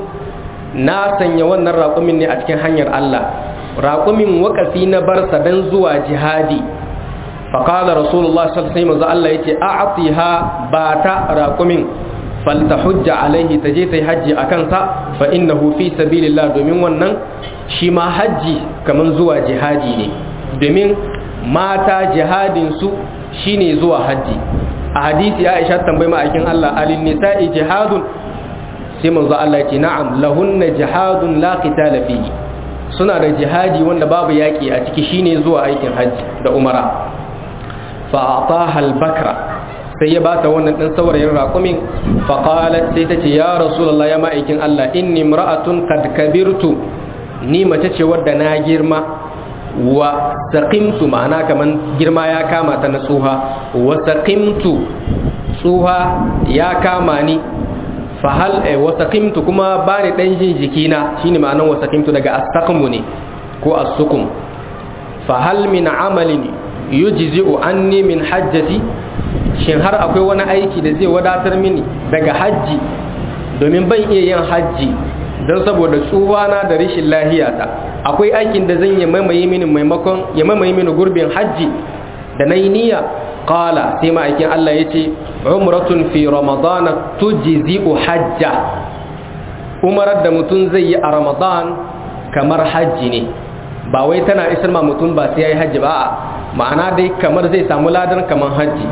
na sanya wannan raƙumin ne a cikin hanyar Allah raƙumin wakafi na barsa don zuwa jihadi faƙala rasulullah sai maza Allah ya ce a'atiha ba ta raƙumin falta hujja alaihi ta je ta yi hajji a kansa fa innahu fi sabilillah domin wannan shi ma hajji kamar zuwa jihadi ne domin mata jihadinsu shine zuwa hajji a hadisi Aisha tambayi ma'aikin Allah alin nisa'i jihadun sai manzo Allah ya ce na'am lahunna jihadun la qitala fihi suna da jihadi wanda babu yaki a ciki shine zuwa aikin hajji da umara fa ataha al-bakra sai ya bata wannan dan saurayin raƙumin faqalat sai ta ce ya rasulullah ya ma'aikin Allah inni imra'atun qad kabirtu ni mace ce wadda na girma wa saqimtu ma'ana kaman girma ya kama ta na tsuha wa saqimtu tsuha ya kama ni fa hal wa saqimtu kuma bani dan jin jikina shine ma'anan wa saqimtu daga astaqmu ne ko as-sukum fa hal min amalin yujzi'u anni min hajjati shin har akwai wani aiki da zai wadatar mini daga hajji domin ban iya yin hajji don saboda tsuwana da rashin lahiyata akwai aikin da zan yi maimaye mini maimakon ya maimaye mini gurbin hajji da na yi niyya qala sai ma'aikin Allah ya ce umratun fi ramadana tujzi'u hajja umarar da mutum zai yi a ramadan kamar hajji ne ba wai tana isar ma mutum ba sai ya yi hajji ba ma'ana dai kamar zai samu ladan kamar hajji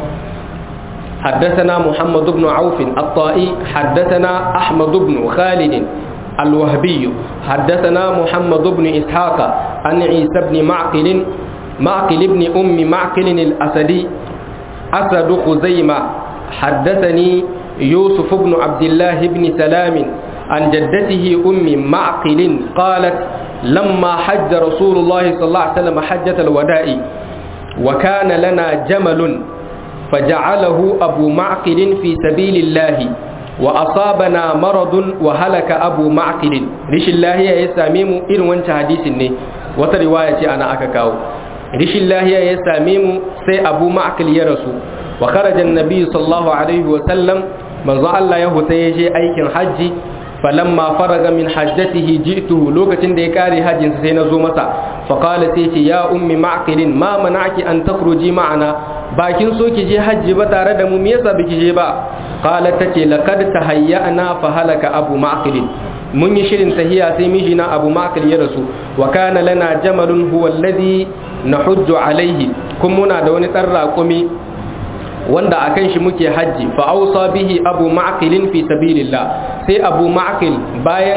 حدثنا محمد بن عوف الطائي حدثنا أحمد بن خالد الوهبي حدثنا محمد بن إسحاق عن عيسى بن معقل معقل بن أم معقل الأسدي أسد خزيمة حدثني يوسف بن عبد الله بن سلام عن جدته أم معقل قالت لما حج رسول الله صلى الله عليه وسلم حجة الوداع وكان لنا جمل فجعله أبو معقل في سبيل الله وأصابنا مرض وهلك أبو معقل رش الله يساميم إن وانت حديث ني وترواية أنا أكاكاو رش الله يساميم سي أبو معقل يرسو وخرج النبي صلى الله عليه وسلم من ظل الله يهتيجي أيك حج فلما فرغ من حجته جئته لوكة ديكاري حج سينزو مسا فقال سيتي يا أم معقل ما منعك أن تخرجي معنا bakin so ki je hajji ba tare da mu me yasa biki je ba qalat tace laqad tahayyana fa halaka abu ma'qil mun yi shirin tahiya sai mijina abu ma'qil ya rasu wa kana lana jamalun huwa alladhi nahujju alaihi kun muna da wani dan raƙumi wanda akan shi muke hajji fa ausa bihi abu ma'qil fi sabilillah sai abu ma'qil bayan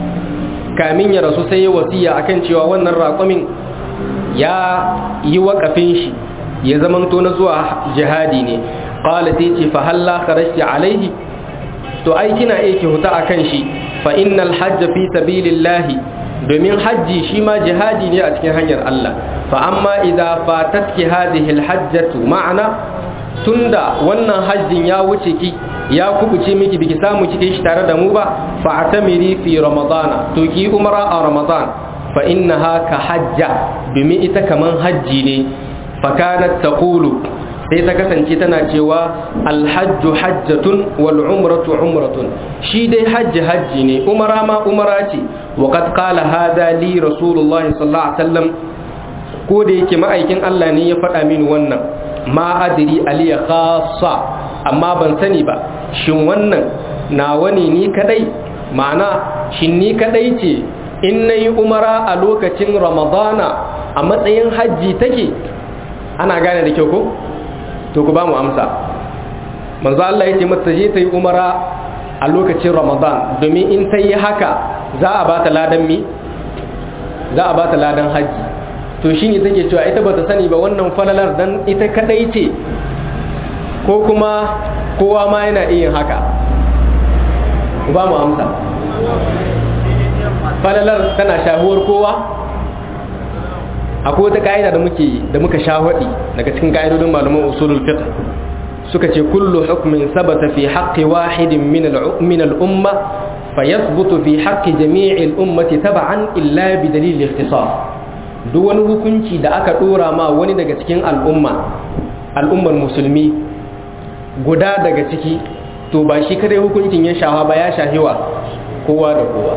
kamin ya rasu sai ya wasiya akan cewa wannan raƙumin ya yi waƙafin shi ya zamanto na zuwa jihadi ne qala sai ce fa halla kharajti alaihi to ai kina iya ki huta akan shi fa innal hajj fi sabilillahi domin hajji shi ma jihadi ne a cikin hanyar Allah fa amma idza fatatki hadhihi alhajjatu ma'ana tunda wannan hajjin ya wuce ki ya kubuce miki biki samu kike shi tare da mu ba fa atamiri fi ramadana to ki umra a ramadan fa innaha ka hajja domin ita kaman hajji ne fakanat taqulu sai ta kasance tana cewa alhajju hajjatun wal umratu umratun shi dai hajji hajji ne umara ma umara ce wa qad qala hadha li rasulullah sallallahu alaihi wasallam ko da yake ma'aikin Allah ne ya faɗa mini wannan ma adri aliya khassa amma ban sani ba shin wannan na wani ni kadai ma'ana shin ni kadai ce in nayi umara a lokacin ramadana a matsayin hajji take ana gane da kyau ko to ku ba mu amsa manzo Allah yace mata je ta yi umara a lokacin Ramadan domin in ta yi haka za a bata ladan mi za a bata ladan haji to shine take cewa ita bata sani ba wannan falalar dan ita kadai ce ko kuma kowa ma yana iya haka ku ba mu amsa falalar tana shahuwar kowa akwai wata ka'ida da muke da muka sha hadi daga cikin ka'idodin malaman usulul fiqh suka ce kullu hukmin sabata fi haqqi wahidin min min al-umma fayathbutu fi haqqi jami'i al-ummati tab'an illa bi dalil ikhtisas duk wani hukunci da aka dora ma wani daga cikin al'umma al'ummar musulmi guda daga ciki to ba shi kadai hukuncin ya shafa ba ya shahiwa kowa da kowa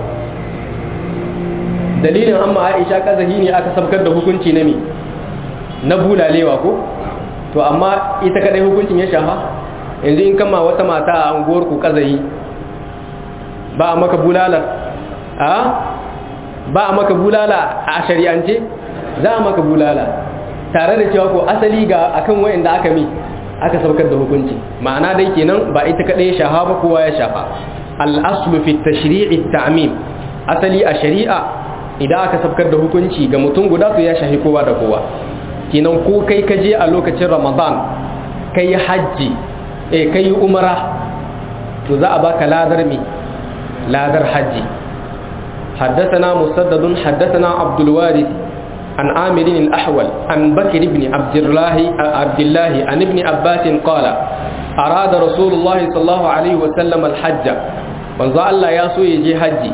dalilin amma aisha kazahi ne aka sabkar da hukunci na mi na bulalewa ko to amma ita kadai hukuncin ya shafa yanzu in kama wata mata a unguwar ku kazahi ba a maka bulala a ba a maka bulala a shari'ance za a maka bulala tare da cewa ko asali ga akan wayanda aka mi aka sabkar da hukunci ma'ana dai kenan ba ita kadai ya shafa ba kowa ya shafa al-aslu fi tashri'i at-ta'mim asali a shari'a idan aka sabkar da hukunci ga mutum guda to ya shahi kowa da kowa kenan ko kai ka je a lokacin ramadan kai hajji eh kai umara to za a baka ladar mi ladar hajji حدثنا مسدد حدثنا عبد الوارث عن عامر الأحول عن بكر بن عبد الله عبد الله عن ابن عباس قال أراد رسول الله صلى الله عليه وسلم الحج وانزع الله ياسو يجي حجي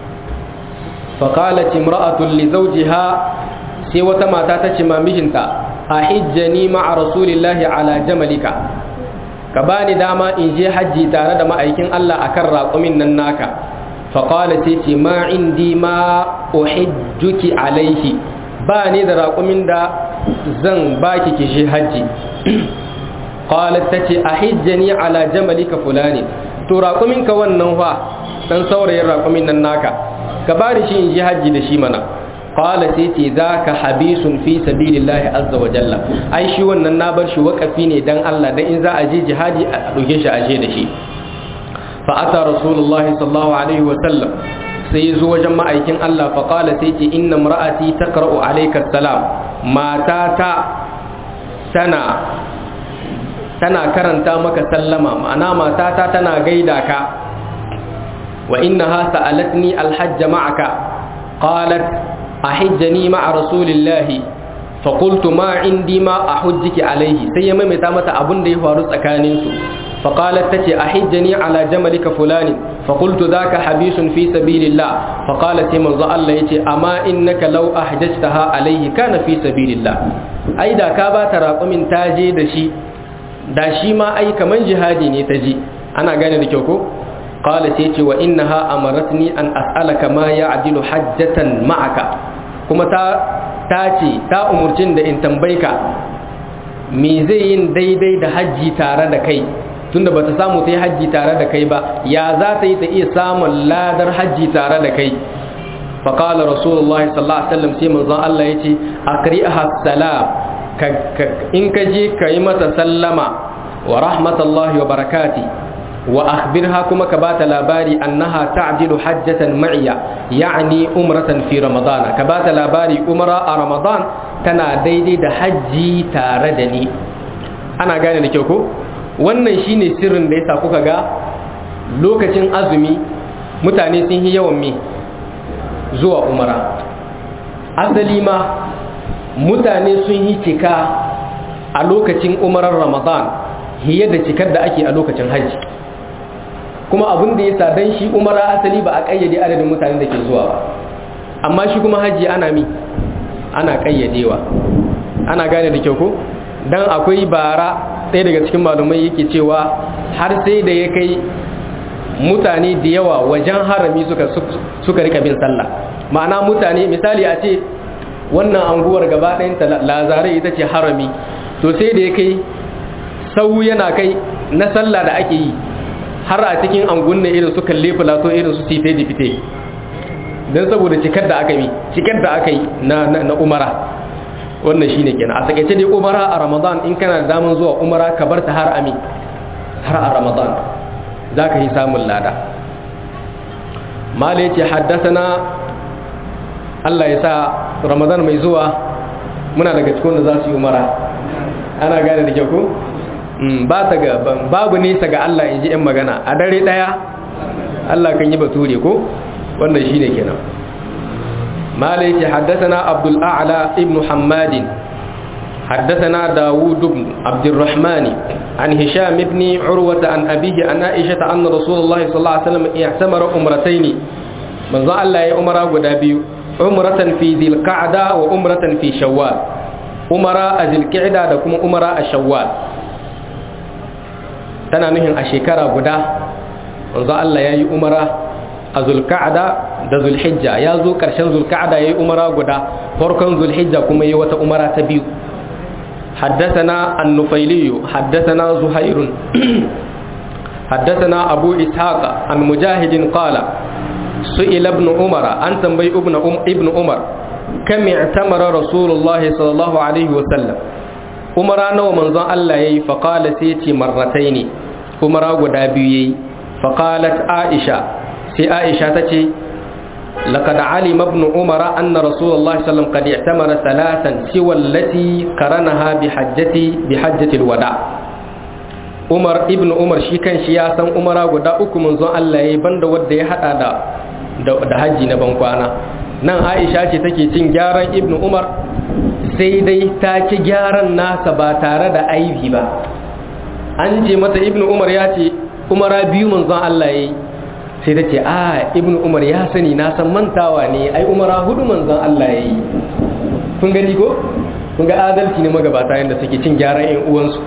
فقالت امرأة لزوجها سوى ما تاتشما مجنتا أحجني مع رسول الله على جملك كباني داما إن جي حجي تارد ما أيكين الله أكرر قمنا ناكا فقالت ما عندي ما أحجك عليه باني ذا قمنا دا زن باكي كشي حجي قالت تتي أحجني على جملك فلاني to raƙuminka wannan fa dan saurayin raƙumin nan naka ka bari shi in ji hajji da shi mana qala sai ce zaka habisun fi sabilillahi azza wa jalla ai shi wannan na bar shi wakafi ne dan Allah dan in za a je jihadi a doke shi a je da shi fa ata rasulullah sallallahu alaihi wa sallam sai ya zo wajen ma'aikin Allah fa qala sai ce inna imra'ati taqra'u alayka salam matata tana tana karanta maka sallama ma'ana matata tana gaida ka wa innaha sa'alatni alhajj ma'aka qalat ahijjani ma'a rasulillahi fa qultu ma indi ma ahujjiki alayhi sai ya maimaita mata abun da ya faru tsakanin su fa qalat tace ahijjani ala jamalika fulani fa qultu dhaka habisun fi sabilillah fa qalat sai manzo Allah yace amma innaka law ahjajtaha alayhi kana fi sabilillah ai da ka ba ta raƙumin taje da shi da shi ma ai kaman jihadi ne ta ji ana gane da kyau ko qala sai ce wa innaha amaratni an as'alaka ma ya'dilu hajjatan ma'aka kuma ta ta ce ta umurcin da in tambayka me zai yin daidai da hajji tare da kai tunda bata samu ta yi hajji tare da kai ba ya za ta yi ta iya samun ladar hajji tare da kai فقال رسول الله صلى الله عليه وسلم سيما الله يتي أقرئها السلام in ka je ka yi mata sallama wa rahmatallahi wa barakati wa akhbirha kuma ka bata labari annaha ta'dilu hajjatan ma'iya ya'ni umratan fi ramadan ka bata labari umra a ramadan tana daidai da hajji tare da ni ana gane da kyau ko wannan shine sirrin da yasa kuka ga lokacin azumi mutane sun yi yawan me zuwa umara asali ma mutane sun yi cika a lokacin umarar ramadan hiye da cikar da ake a lokacin hajji kuma abin da ya sa don shi umara asali ba a kayyade adadin mutane da ke zuwa ba amma shi kuma hajji ana mi ana kayyadewa ana gane da kyau ko don akwai bara ɗaya daga cikin malumai yake cewa har sai da ya kai mutane da yawa wajen harami suka suka rika bin sallah ma'ana mutane misali a ce wannan anguwar gaba ɗayanta lazarai ita ce harami to sai da ya kai sau yana kai na sallah da ake yi har a cikin angun ne irin su kalle filato irin su site da fite don saboda cikar da aka yi cikar da aka yi na umara wannan shine kenan a takaice dai umara a ramadan in kana da daman zuwa umara ka bar ta har ami har a ramadan za ka yi samun lada mala ya ce haddasa na Allah ya sa Ramadan mai zuwa muna daga cikin da za su yi umara ana gane da kyau ko ba ta ga babu nesa ga Allah in ji 'yan magana a dare daya Allah kan yi bature ko wannan shi ne kenan malai ce haddasana abdul a'la ibn hammadin حدثنا داود بن عبد الرحمن عن هشام بن عروة عن أبيه عن عائشة أن رسول الله صلى الله عليه وسلم اعتمر أمرتين من ظن الله أمرا قدابيو عمرة في ذي القعدة وعمرة في شوال عمرة ذي القعدة دكم عمرة الشوال tana nuhin a shekara guda wanzu Allah ya yi umara a zulka'ada da zulhijja ya zo ƙarshen zulka'ada ya yi umara guda farkon zulhijja kuma ya yi wata umara ta biyu حدثنا النفيلي حدثنا زهير حدثنا أبو إسحاق عن مجاهد قال سئل ابن عمر أن تنبي ابن أم ابن عمر كم اعتمر رسول الله صلى الله عليه وسلم عمر أنا ومن ظن الله يي فقال سيتي مرتين عمر غدابي فقالت عائشة سي عائشة تتي لقد علم ابن عمر أن رسول الله صلى الله عليه وسلم قد اعتمر ثلاثا سوى التي قرنها بحجة بحجة الوداع umar ibn umar shi kan shi ya san umara guda uku manzon Allah ya yi banda wadda ya hada da da hajji na bankwana nan aisha ce take cin gyaran ibn umar sai dai ta ci gyaran nasa ba tare da aibi ba an ce mata ibn umar ya ce umara biyu manzon Allah ya yi sai ta ce a ibn umar ya sani na san mantawa ne ai umara hudu manzon Allah ya yi kun gani ko kun ga adalci ne magabata yadda suke cin gyaran yan uwansu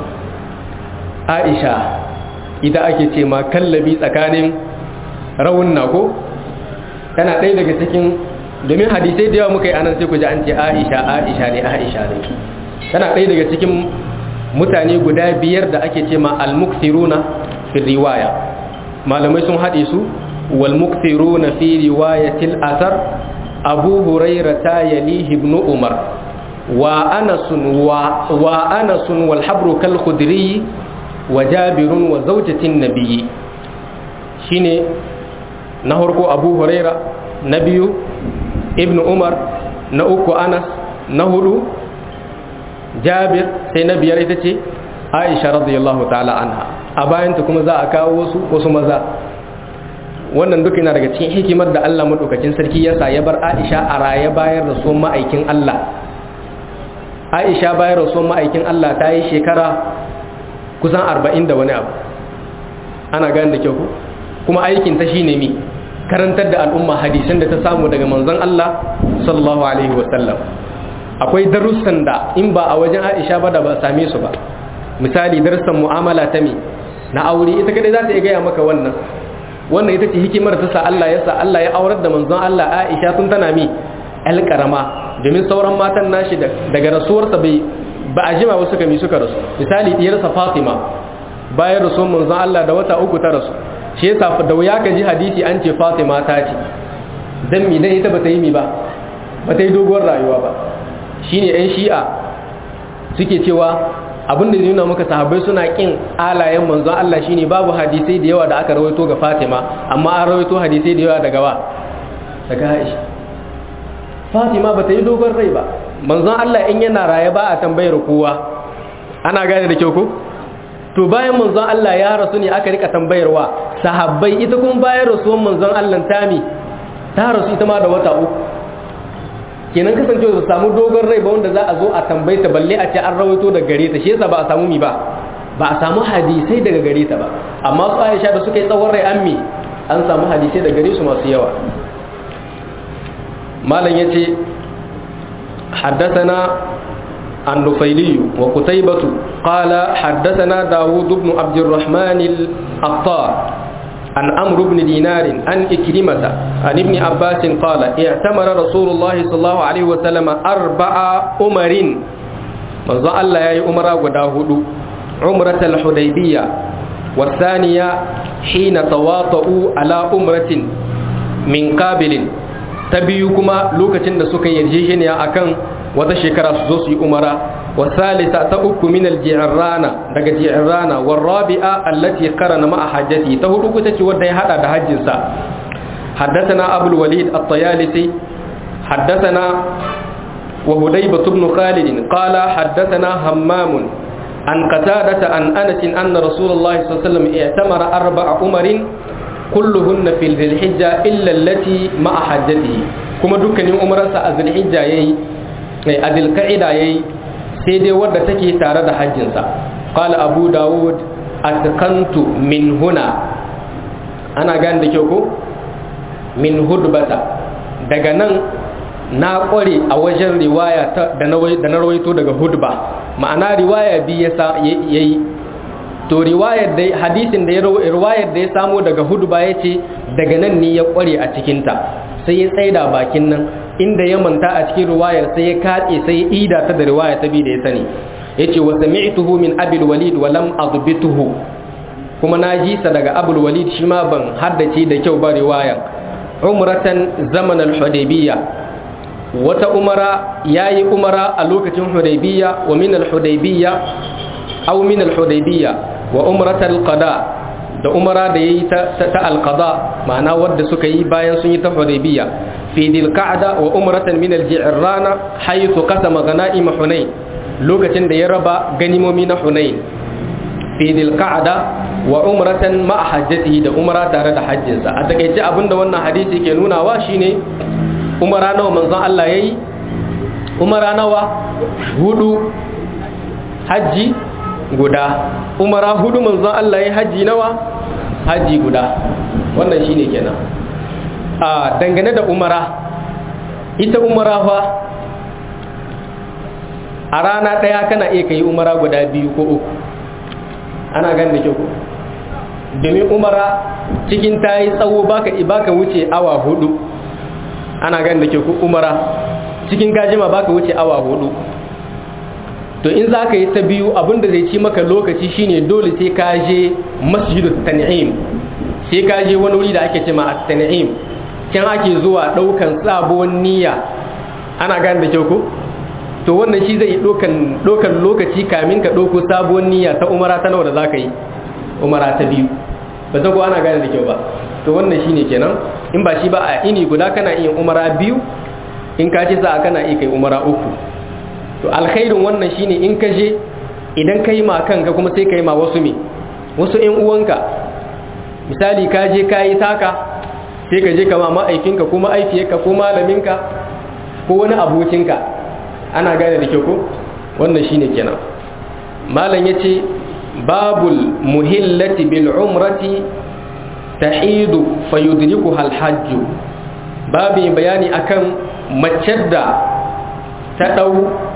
aisha ita ake ce ma kallabi tsakanin rawunna ko tana ɗaya daga cikin domin hadisai da yawa muka yi anan sai ku ji an ce aisha aisha ne aisha ne tana ɗaya daga cikin mutane guda biyar da ake ce ma al-mukthiruna fi riwaya malamai sun haɗe su wal mukthiruna fi riwayatil athar abu hurairah ta yalihi ibn umar wa anasun wa wa anasun wal habru kal khudri wa jabirun wa zawjatin nabiyyi shine na harko abu huraira na biyu ibn umar na uku anas na hudu jabir sai na biyar ita ce aisha radiyallahu ta'ala anha a bayanta kuma za a kawo wasu wasu maza wannan duk yana daga cikin hikimar da Allah madaukakin sarki ya sa ya bar Aisha a raye bayar da son ma'aikin Allah Aisha bayar da son ma'aikin Allah ta yi shekara kusan 40 da wani abu ana gane da kyau kuma aikin ta shine mi karantar da al'umma hadisan da ta samu daga manzon Allah sallallahu alaihi wasallam akwai darussan da in ba a wajen Aisha ba da ba same su ba misali darussan mu'amala ta mi na aure ita kadai za ta iya gaya maka wannan wannan ita ce hikimar ta sa Allah ya sa Allah ya aurar da manzon Allah Aisha tun tana mi alƙarama domin sauran matan nashi daga rasuwarsa bai ba a jima wasu kami suka rasu misali diyarsa Fatima bayan rasuwar manzon Allah da wata uku ta rasu shi yasa da wuya ka ji hadisi an ce Fatima ta ce dan mi dan ita bata yi mi ba bata yi doguwar rayuwa ba shine yan shi'a suke cewa abin da nuna maka sahabbai suna kin alayen manzon Allah shine babu hadisai da yawa da aka rawaito ga Fatima amma an rawaito hadisai da yawa daga wa daga Aisha Fatima bata yi dogon rai ba manzon Allah in yana raye ba a tambayar kowa ana gane da kyau ko to bayan manzon Allah ya rasu ne aka rika tambayarwa sahabbai ita kuma bayan rasuwan manzon Allah tami ta rasu ita ma da wata uku kenan kasancewa ba samu dogon rai ba wanda za a zo a tambaye ta balle a ce an rawaito daga gare ta shi yasa ba a samu mi ba ba a samu hadisai daga gare ta ba amma su Aisha da suka yi tsawon rai an mi an samu hadisai daga gare su masu yawa malam yace حدثنا النفيلي وقتيبة قال حدثنا داود بن عبد الرحمن الأقطار عن عمرو بن دينار عن إكرمة عن ابن عباس قال اعتمر رسول الله صلى الله عليه وسلم أربع أمر منذ الله يا أمر وداود عمرة الحديبية والثانية حين تواطؤوا على أمرة من قابل تبيكما لوكة سكن يرجيشن يا أكن وتشكر سوسي أمرا والثالثة تأك من الجعرانة دق جعرانة والرابعة التي قرن مع حجتي تهدوك تتودي هذا دهجنسا حدثنا أبو الوليد الطيالسي حدثنا وهديبة بن خالد قال حدثنا همام عن قتادة عن أنس أن رسول الله صلى الله عليه وسلم اعتمر أربع أمر كلهن في ذي الحجة إلا التي مع حجته كما دكني أمرسا ذي الحجة يي ذي القعدة يي sai dai wadda take tare da hajjinsa qala abu dawud atqantu min huna ana gane da kyau ko min hudbata daga nan na kware a wajen riwaya da na rawaito daga hudba ma'ana riwaya bi ya yayi to riwayar da hadisin da ya riwayar da ya samo daga hudba yace daga nan ne ya kware a cikinta sai ya tsaida bakin nan inda ya manta a cikin riwayar sai ya katse sai ya ida ta da riwaya ta bi da ya sani yace wa sami'tuhu min abil walid wa lam adbituhu kuma na ji sa daga abul walid shi ma ban haddace da kyau ba riwayar umratan zaman al-hudaybiyya wata umara yayi umara a lokacin hudaybiyya wa min al-hudaybiyya aw min al-hudaybiyya wa umratal qada da umara da yayi ta al-qada ma'ana wadda suka yi bayan sun yi ta hudaybiyya في ذي القعدة وأمرة من الجعرانة حيث قسم غنائم حنين لوكة دي ربا غنيم من حنين fi dhilqa'da wa umratan ma hajjatihi da umra tare da hajjinsa a takeice abinda wannan hadisi ke nunawa shine umara nawa manzon Allah yayi umara nawa hudu hajji guda umara hudu manzon Allah yayi hajji nawa hajji guda wannan shine kenan a dangane da umara ita umara fa a rana ɗaya kana iya kai umara guda biyu ko uku ana gan da kyau domin umara cikin ta yi tsawo baka baka wuce awa hudu ana gan da kyau umara cikin gajima baka wuce awa hudu to in za ka yi ta biyu abinda zai ci maka lokaci shine dole sai ka je masjidut tan'im sai ka je wani wuri da ake ce ma at-tan'im can ake zuwa daukan sabon niyya ana gan da kyau ko to wannan shi zai dokan dokan lokaci kamin ka doko sabuwar niyya ta umara ta nawa da zaka yi umara ta biyu ba ta ko ana gane da kyau ba to wannan shine kenan in ba shi ba a ini guda kana iya umara biyu in ka ce sa kana iya kai umara uku to alkhairin wannan shine in ka je idan ka yi ma kanka kuma sai ka yi ma wasu me wasu ƴan uwanka misali ka je ka yi taka sai ka je ka ma ma'aikinka ko ma'aifiyarka ko malaminka ko wani abokinka ana gane da kyau ko wannan shine kenan malam yace babul muhillati bil umrati tahidu fayudrikuha al hajj babu bayani akan mace da ta dau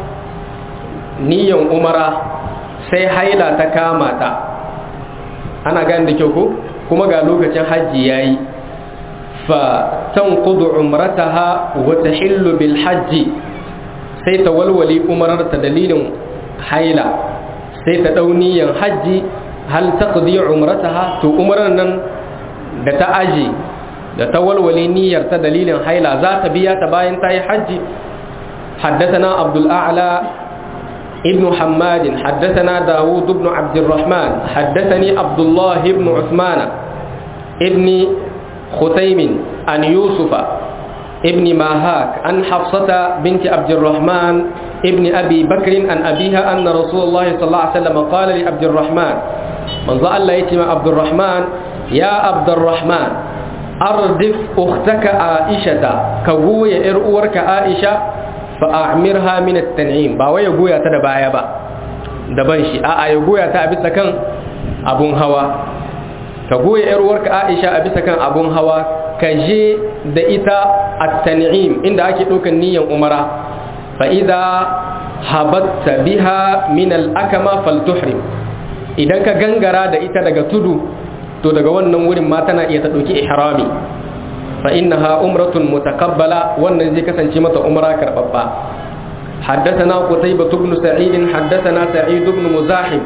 niyan umara sai haila ta kama ta ana gane da kyau ko kuma ga lokacin hajji yayi fa tanqudu umrataha wa tahillu bil hajji sai ta walwale umararta dalilin haila sai ta dauniyan hajji hal taqdi umrataha to umarar nan da ta aji da ta walwale niyyar ta dalilin haila za ta biya ta bayan ta yi hajji حدثنا عبد الأعلى ابن حماد حدثنا داود بن عبد الرحمن حدثني عبد الله بن عثمان ابن ختيم عن يوسف ابن ماهاك عن حفصة بنت عبد الرحمن ابن أبي بكر عن أبيها أن رسول الله صلى الله عليه وسلم قال لعبد الرحمن من ظل الله يتم عبد الرحمن يا عبد الرحمن أردف أختك عائشة كوي إرؤورك عائشة فأعمرها من التنعيم باوي يقويا تدبايا با daban shi a'a ya goya ta a bisa kan abun hawa ka goya yar uwarka Aisha a bisa kan abun hawa ka je da ita at-tan'im inda ake ɗaukan niyyar umara fa idza habatta biha min al-akama faltuhrim idan ka gangara da ita daga tudu to daga wannan wurin ma tana iya ta ɗauki ihrami fa innaha umratun mutaqabbala wannan zai kasance mata umra karbabba حدثنا قتيبة بن سعيد حدثنا سعيد بن مزاحم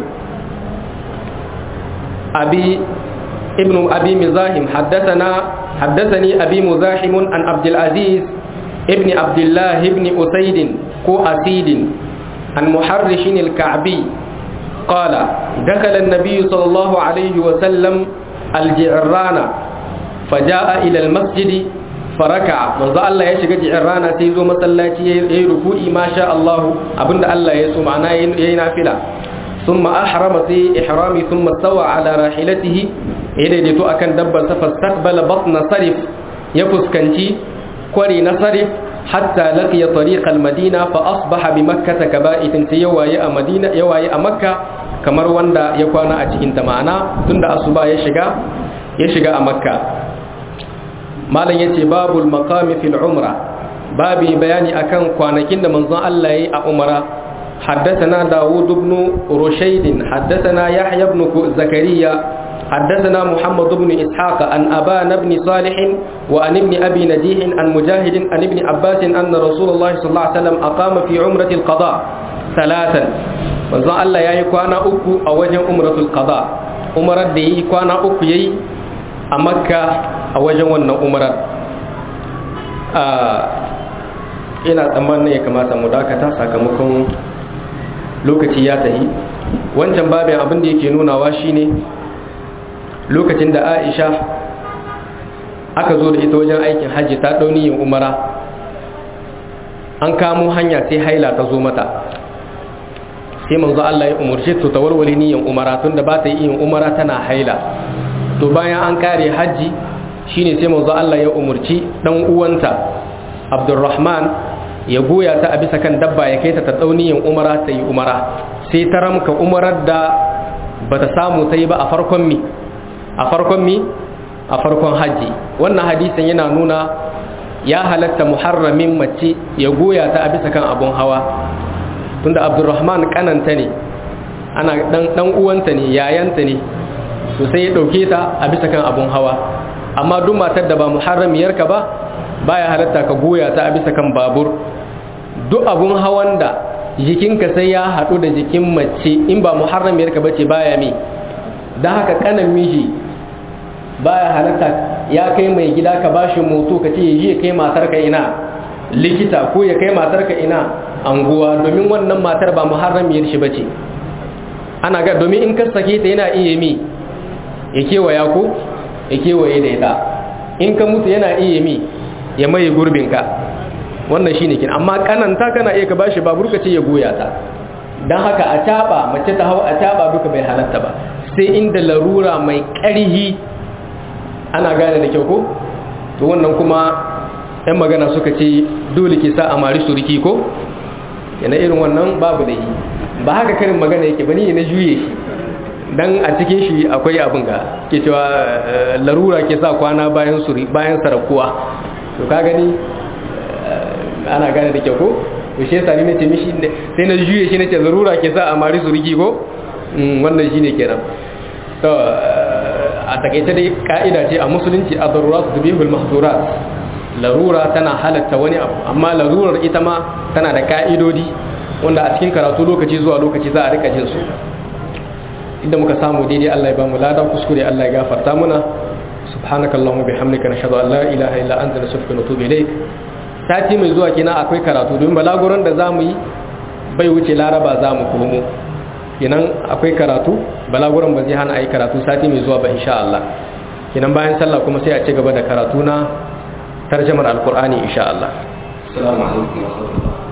أبي ابن أبي مزاحم حدثنا حدثني أبي مزاحم عن عبد العزيز ابن عبد الله ابن أسيد كو أسيد عن محرش الكعبي قال دخل النبي صلى الله عليه وسلم الجعران فجاء إلى المسجد فركع من ذا الله يشجع جعران تيزو مسلاتي يركوئي ما شاء الله أبن الله يسوع معنا ينافلا ثم أحرم في إحرامي ثم استوى على راحلته يديتو أكن دبر فاستقبل بطن صرف يفسكنتي كوري نصرف حتى لقي طريق المدينة فأصبح بمكة كبائت يواي مدينة يواي مكة kamar wanda ya kwana a cikin ta ma'ana tunda asuba ya shiga ya shiga a makka malam yace babul maqami fil umra babi bayani akan kwanakin da manzon Allah yayi a umra حدثنا داود بن رشيد حدثنا يحيى بن زكريا حدثنا محمد بن إسحاق عن أبان بن صالح وعن ابن أبي نجيح عن مجاهد عن ابن عباس أن رسول الله صلى الله عليه وسلم أقام في عمرة القضاء ثلاثا manzon Allah ya yi kwana uku a wajen umratul qada umarar da yi kwana uku yayi a makka a wajen wannan umarar ina tsammanin ya kamata mu dakata sakamakon lokaci ya tahi wancan babin abin da yake nunawa shine lokacin da aisha aka zo da ita wajen aikin hajji ta ɗauni yin umara an kamo hanya sai haila ta zo mata sai manzo Allah ya umurce ta tawarwale niyan umara tun da ba ta yi yin umara tana haila to bayan an kare hajji shine sai manzo Allah ya umurci dan uwanta Abdurrahman ya goya ta a bisa kan dabba ya kai ta ta tsauniyan umara ta yi umara sai ta ramka umarar da bata samu ta yi ba a farkon mi a farkon mi a farkon hajji wannan hadisin yana nuna ya halatta muharramin mace ya goya ta a bisa kan abun hawa tunda abdurrahman kananta ne ana dan dan uwanta ne yayanta ne to sai ya dauke ta a bisa kan abun hawa amma duk matar da ba muharramiyarka ba baya halatta ka goya ta a bisa kan babur duk abun hawan da jikinka sai ya haɗu da jikin mace in ba muharramiyarka bace baya mi don haka kanan miji baya halatta ya kai mai gida ka bashi moto ka ce ya kai matarka ina likita ko ya kai matarka ina anguwa domin wannan matar ba muharramiyar shi bace ana ga domin in ka sake ta yana iya mi ya kewaya ko ya kewaye da ita in ka mutu yana iya mi ya maye gurbinka wannan shine kin amma kananta kana iya ka bashi babur ka ce ya goya ta dan haka a taba mace ta hawa a taba duka bai halatta ba sai inda larura mai ƙarhi ana gane da kyau ko to wannan kuma yan magana suka ce dole ke sa a mari suriki ko yana irin wannan babu da yi ba haka karin magana yake ba ni na juye shi dan a cikin shi akwai abin ga ke cewa larura ke sa kwana bayan suri bayan sarakuwa to ka gani ana gane da kyau ko to shi yasa ni nace mishi sai na juye shi nace larura ke sa a mari suriki ko wannan shine kenan to a takaice dai ka'ida ce a musulunci a darurat tubihul mahdurat larura tana halatta wani abu amma larurar ita ma tana da ka'idodi wanda a cikin karatu lokaci zuwa lokaci za a rika jin su inda muka samu daidai Allah ya ba mu lada kuskure Allah ya gafarta muna subhanakallahumma bihamdika nashhadu an la ilaha illa anta nastaghfiruka wa natubu ilaik sati mai zuwa kina akwai karatu don balaguran da zamu yi bai wuce laraba zamu komo kenan akwai karatu balaguran ba zai hana ayi karatu sati mai zuwa ba insha Allah kenan bayan sallah kuma sai a ci gaba da karatu na tarjamar alqur'ani insha Allah assalamu alaikum wa rahmatullahi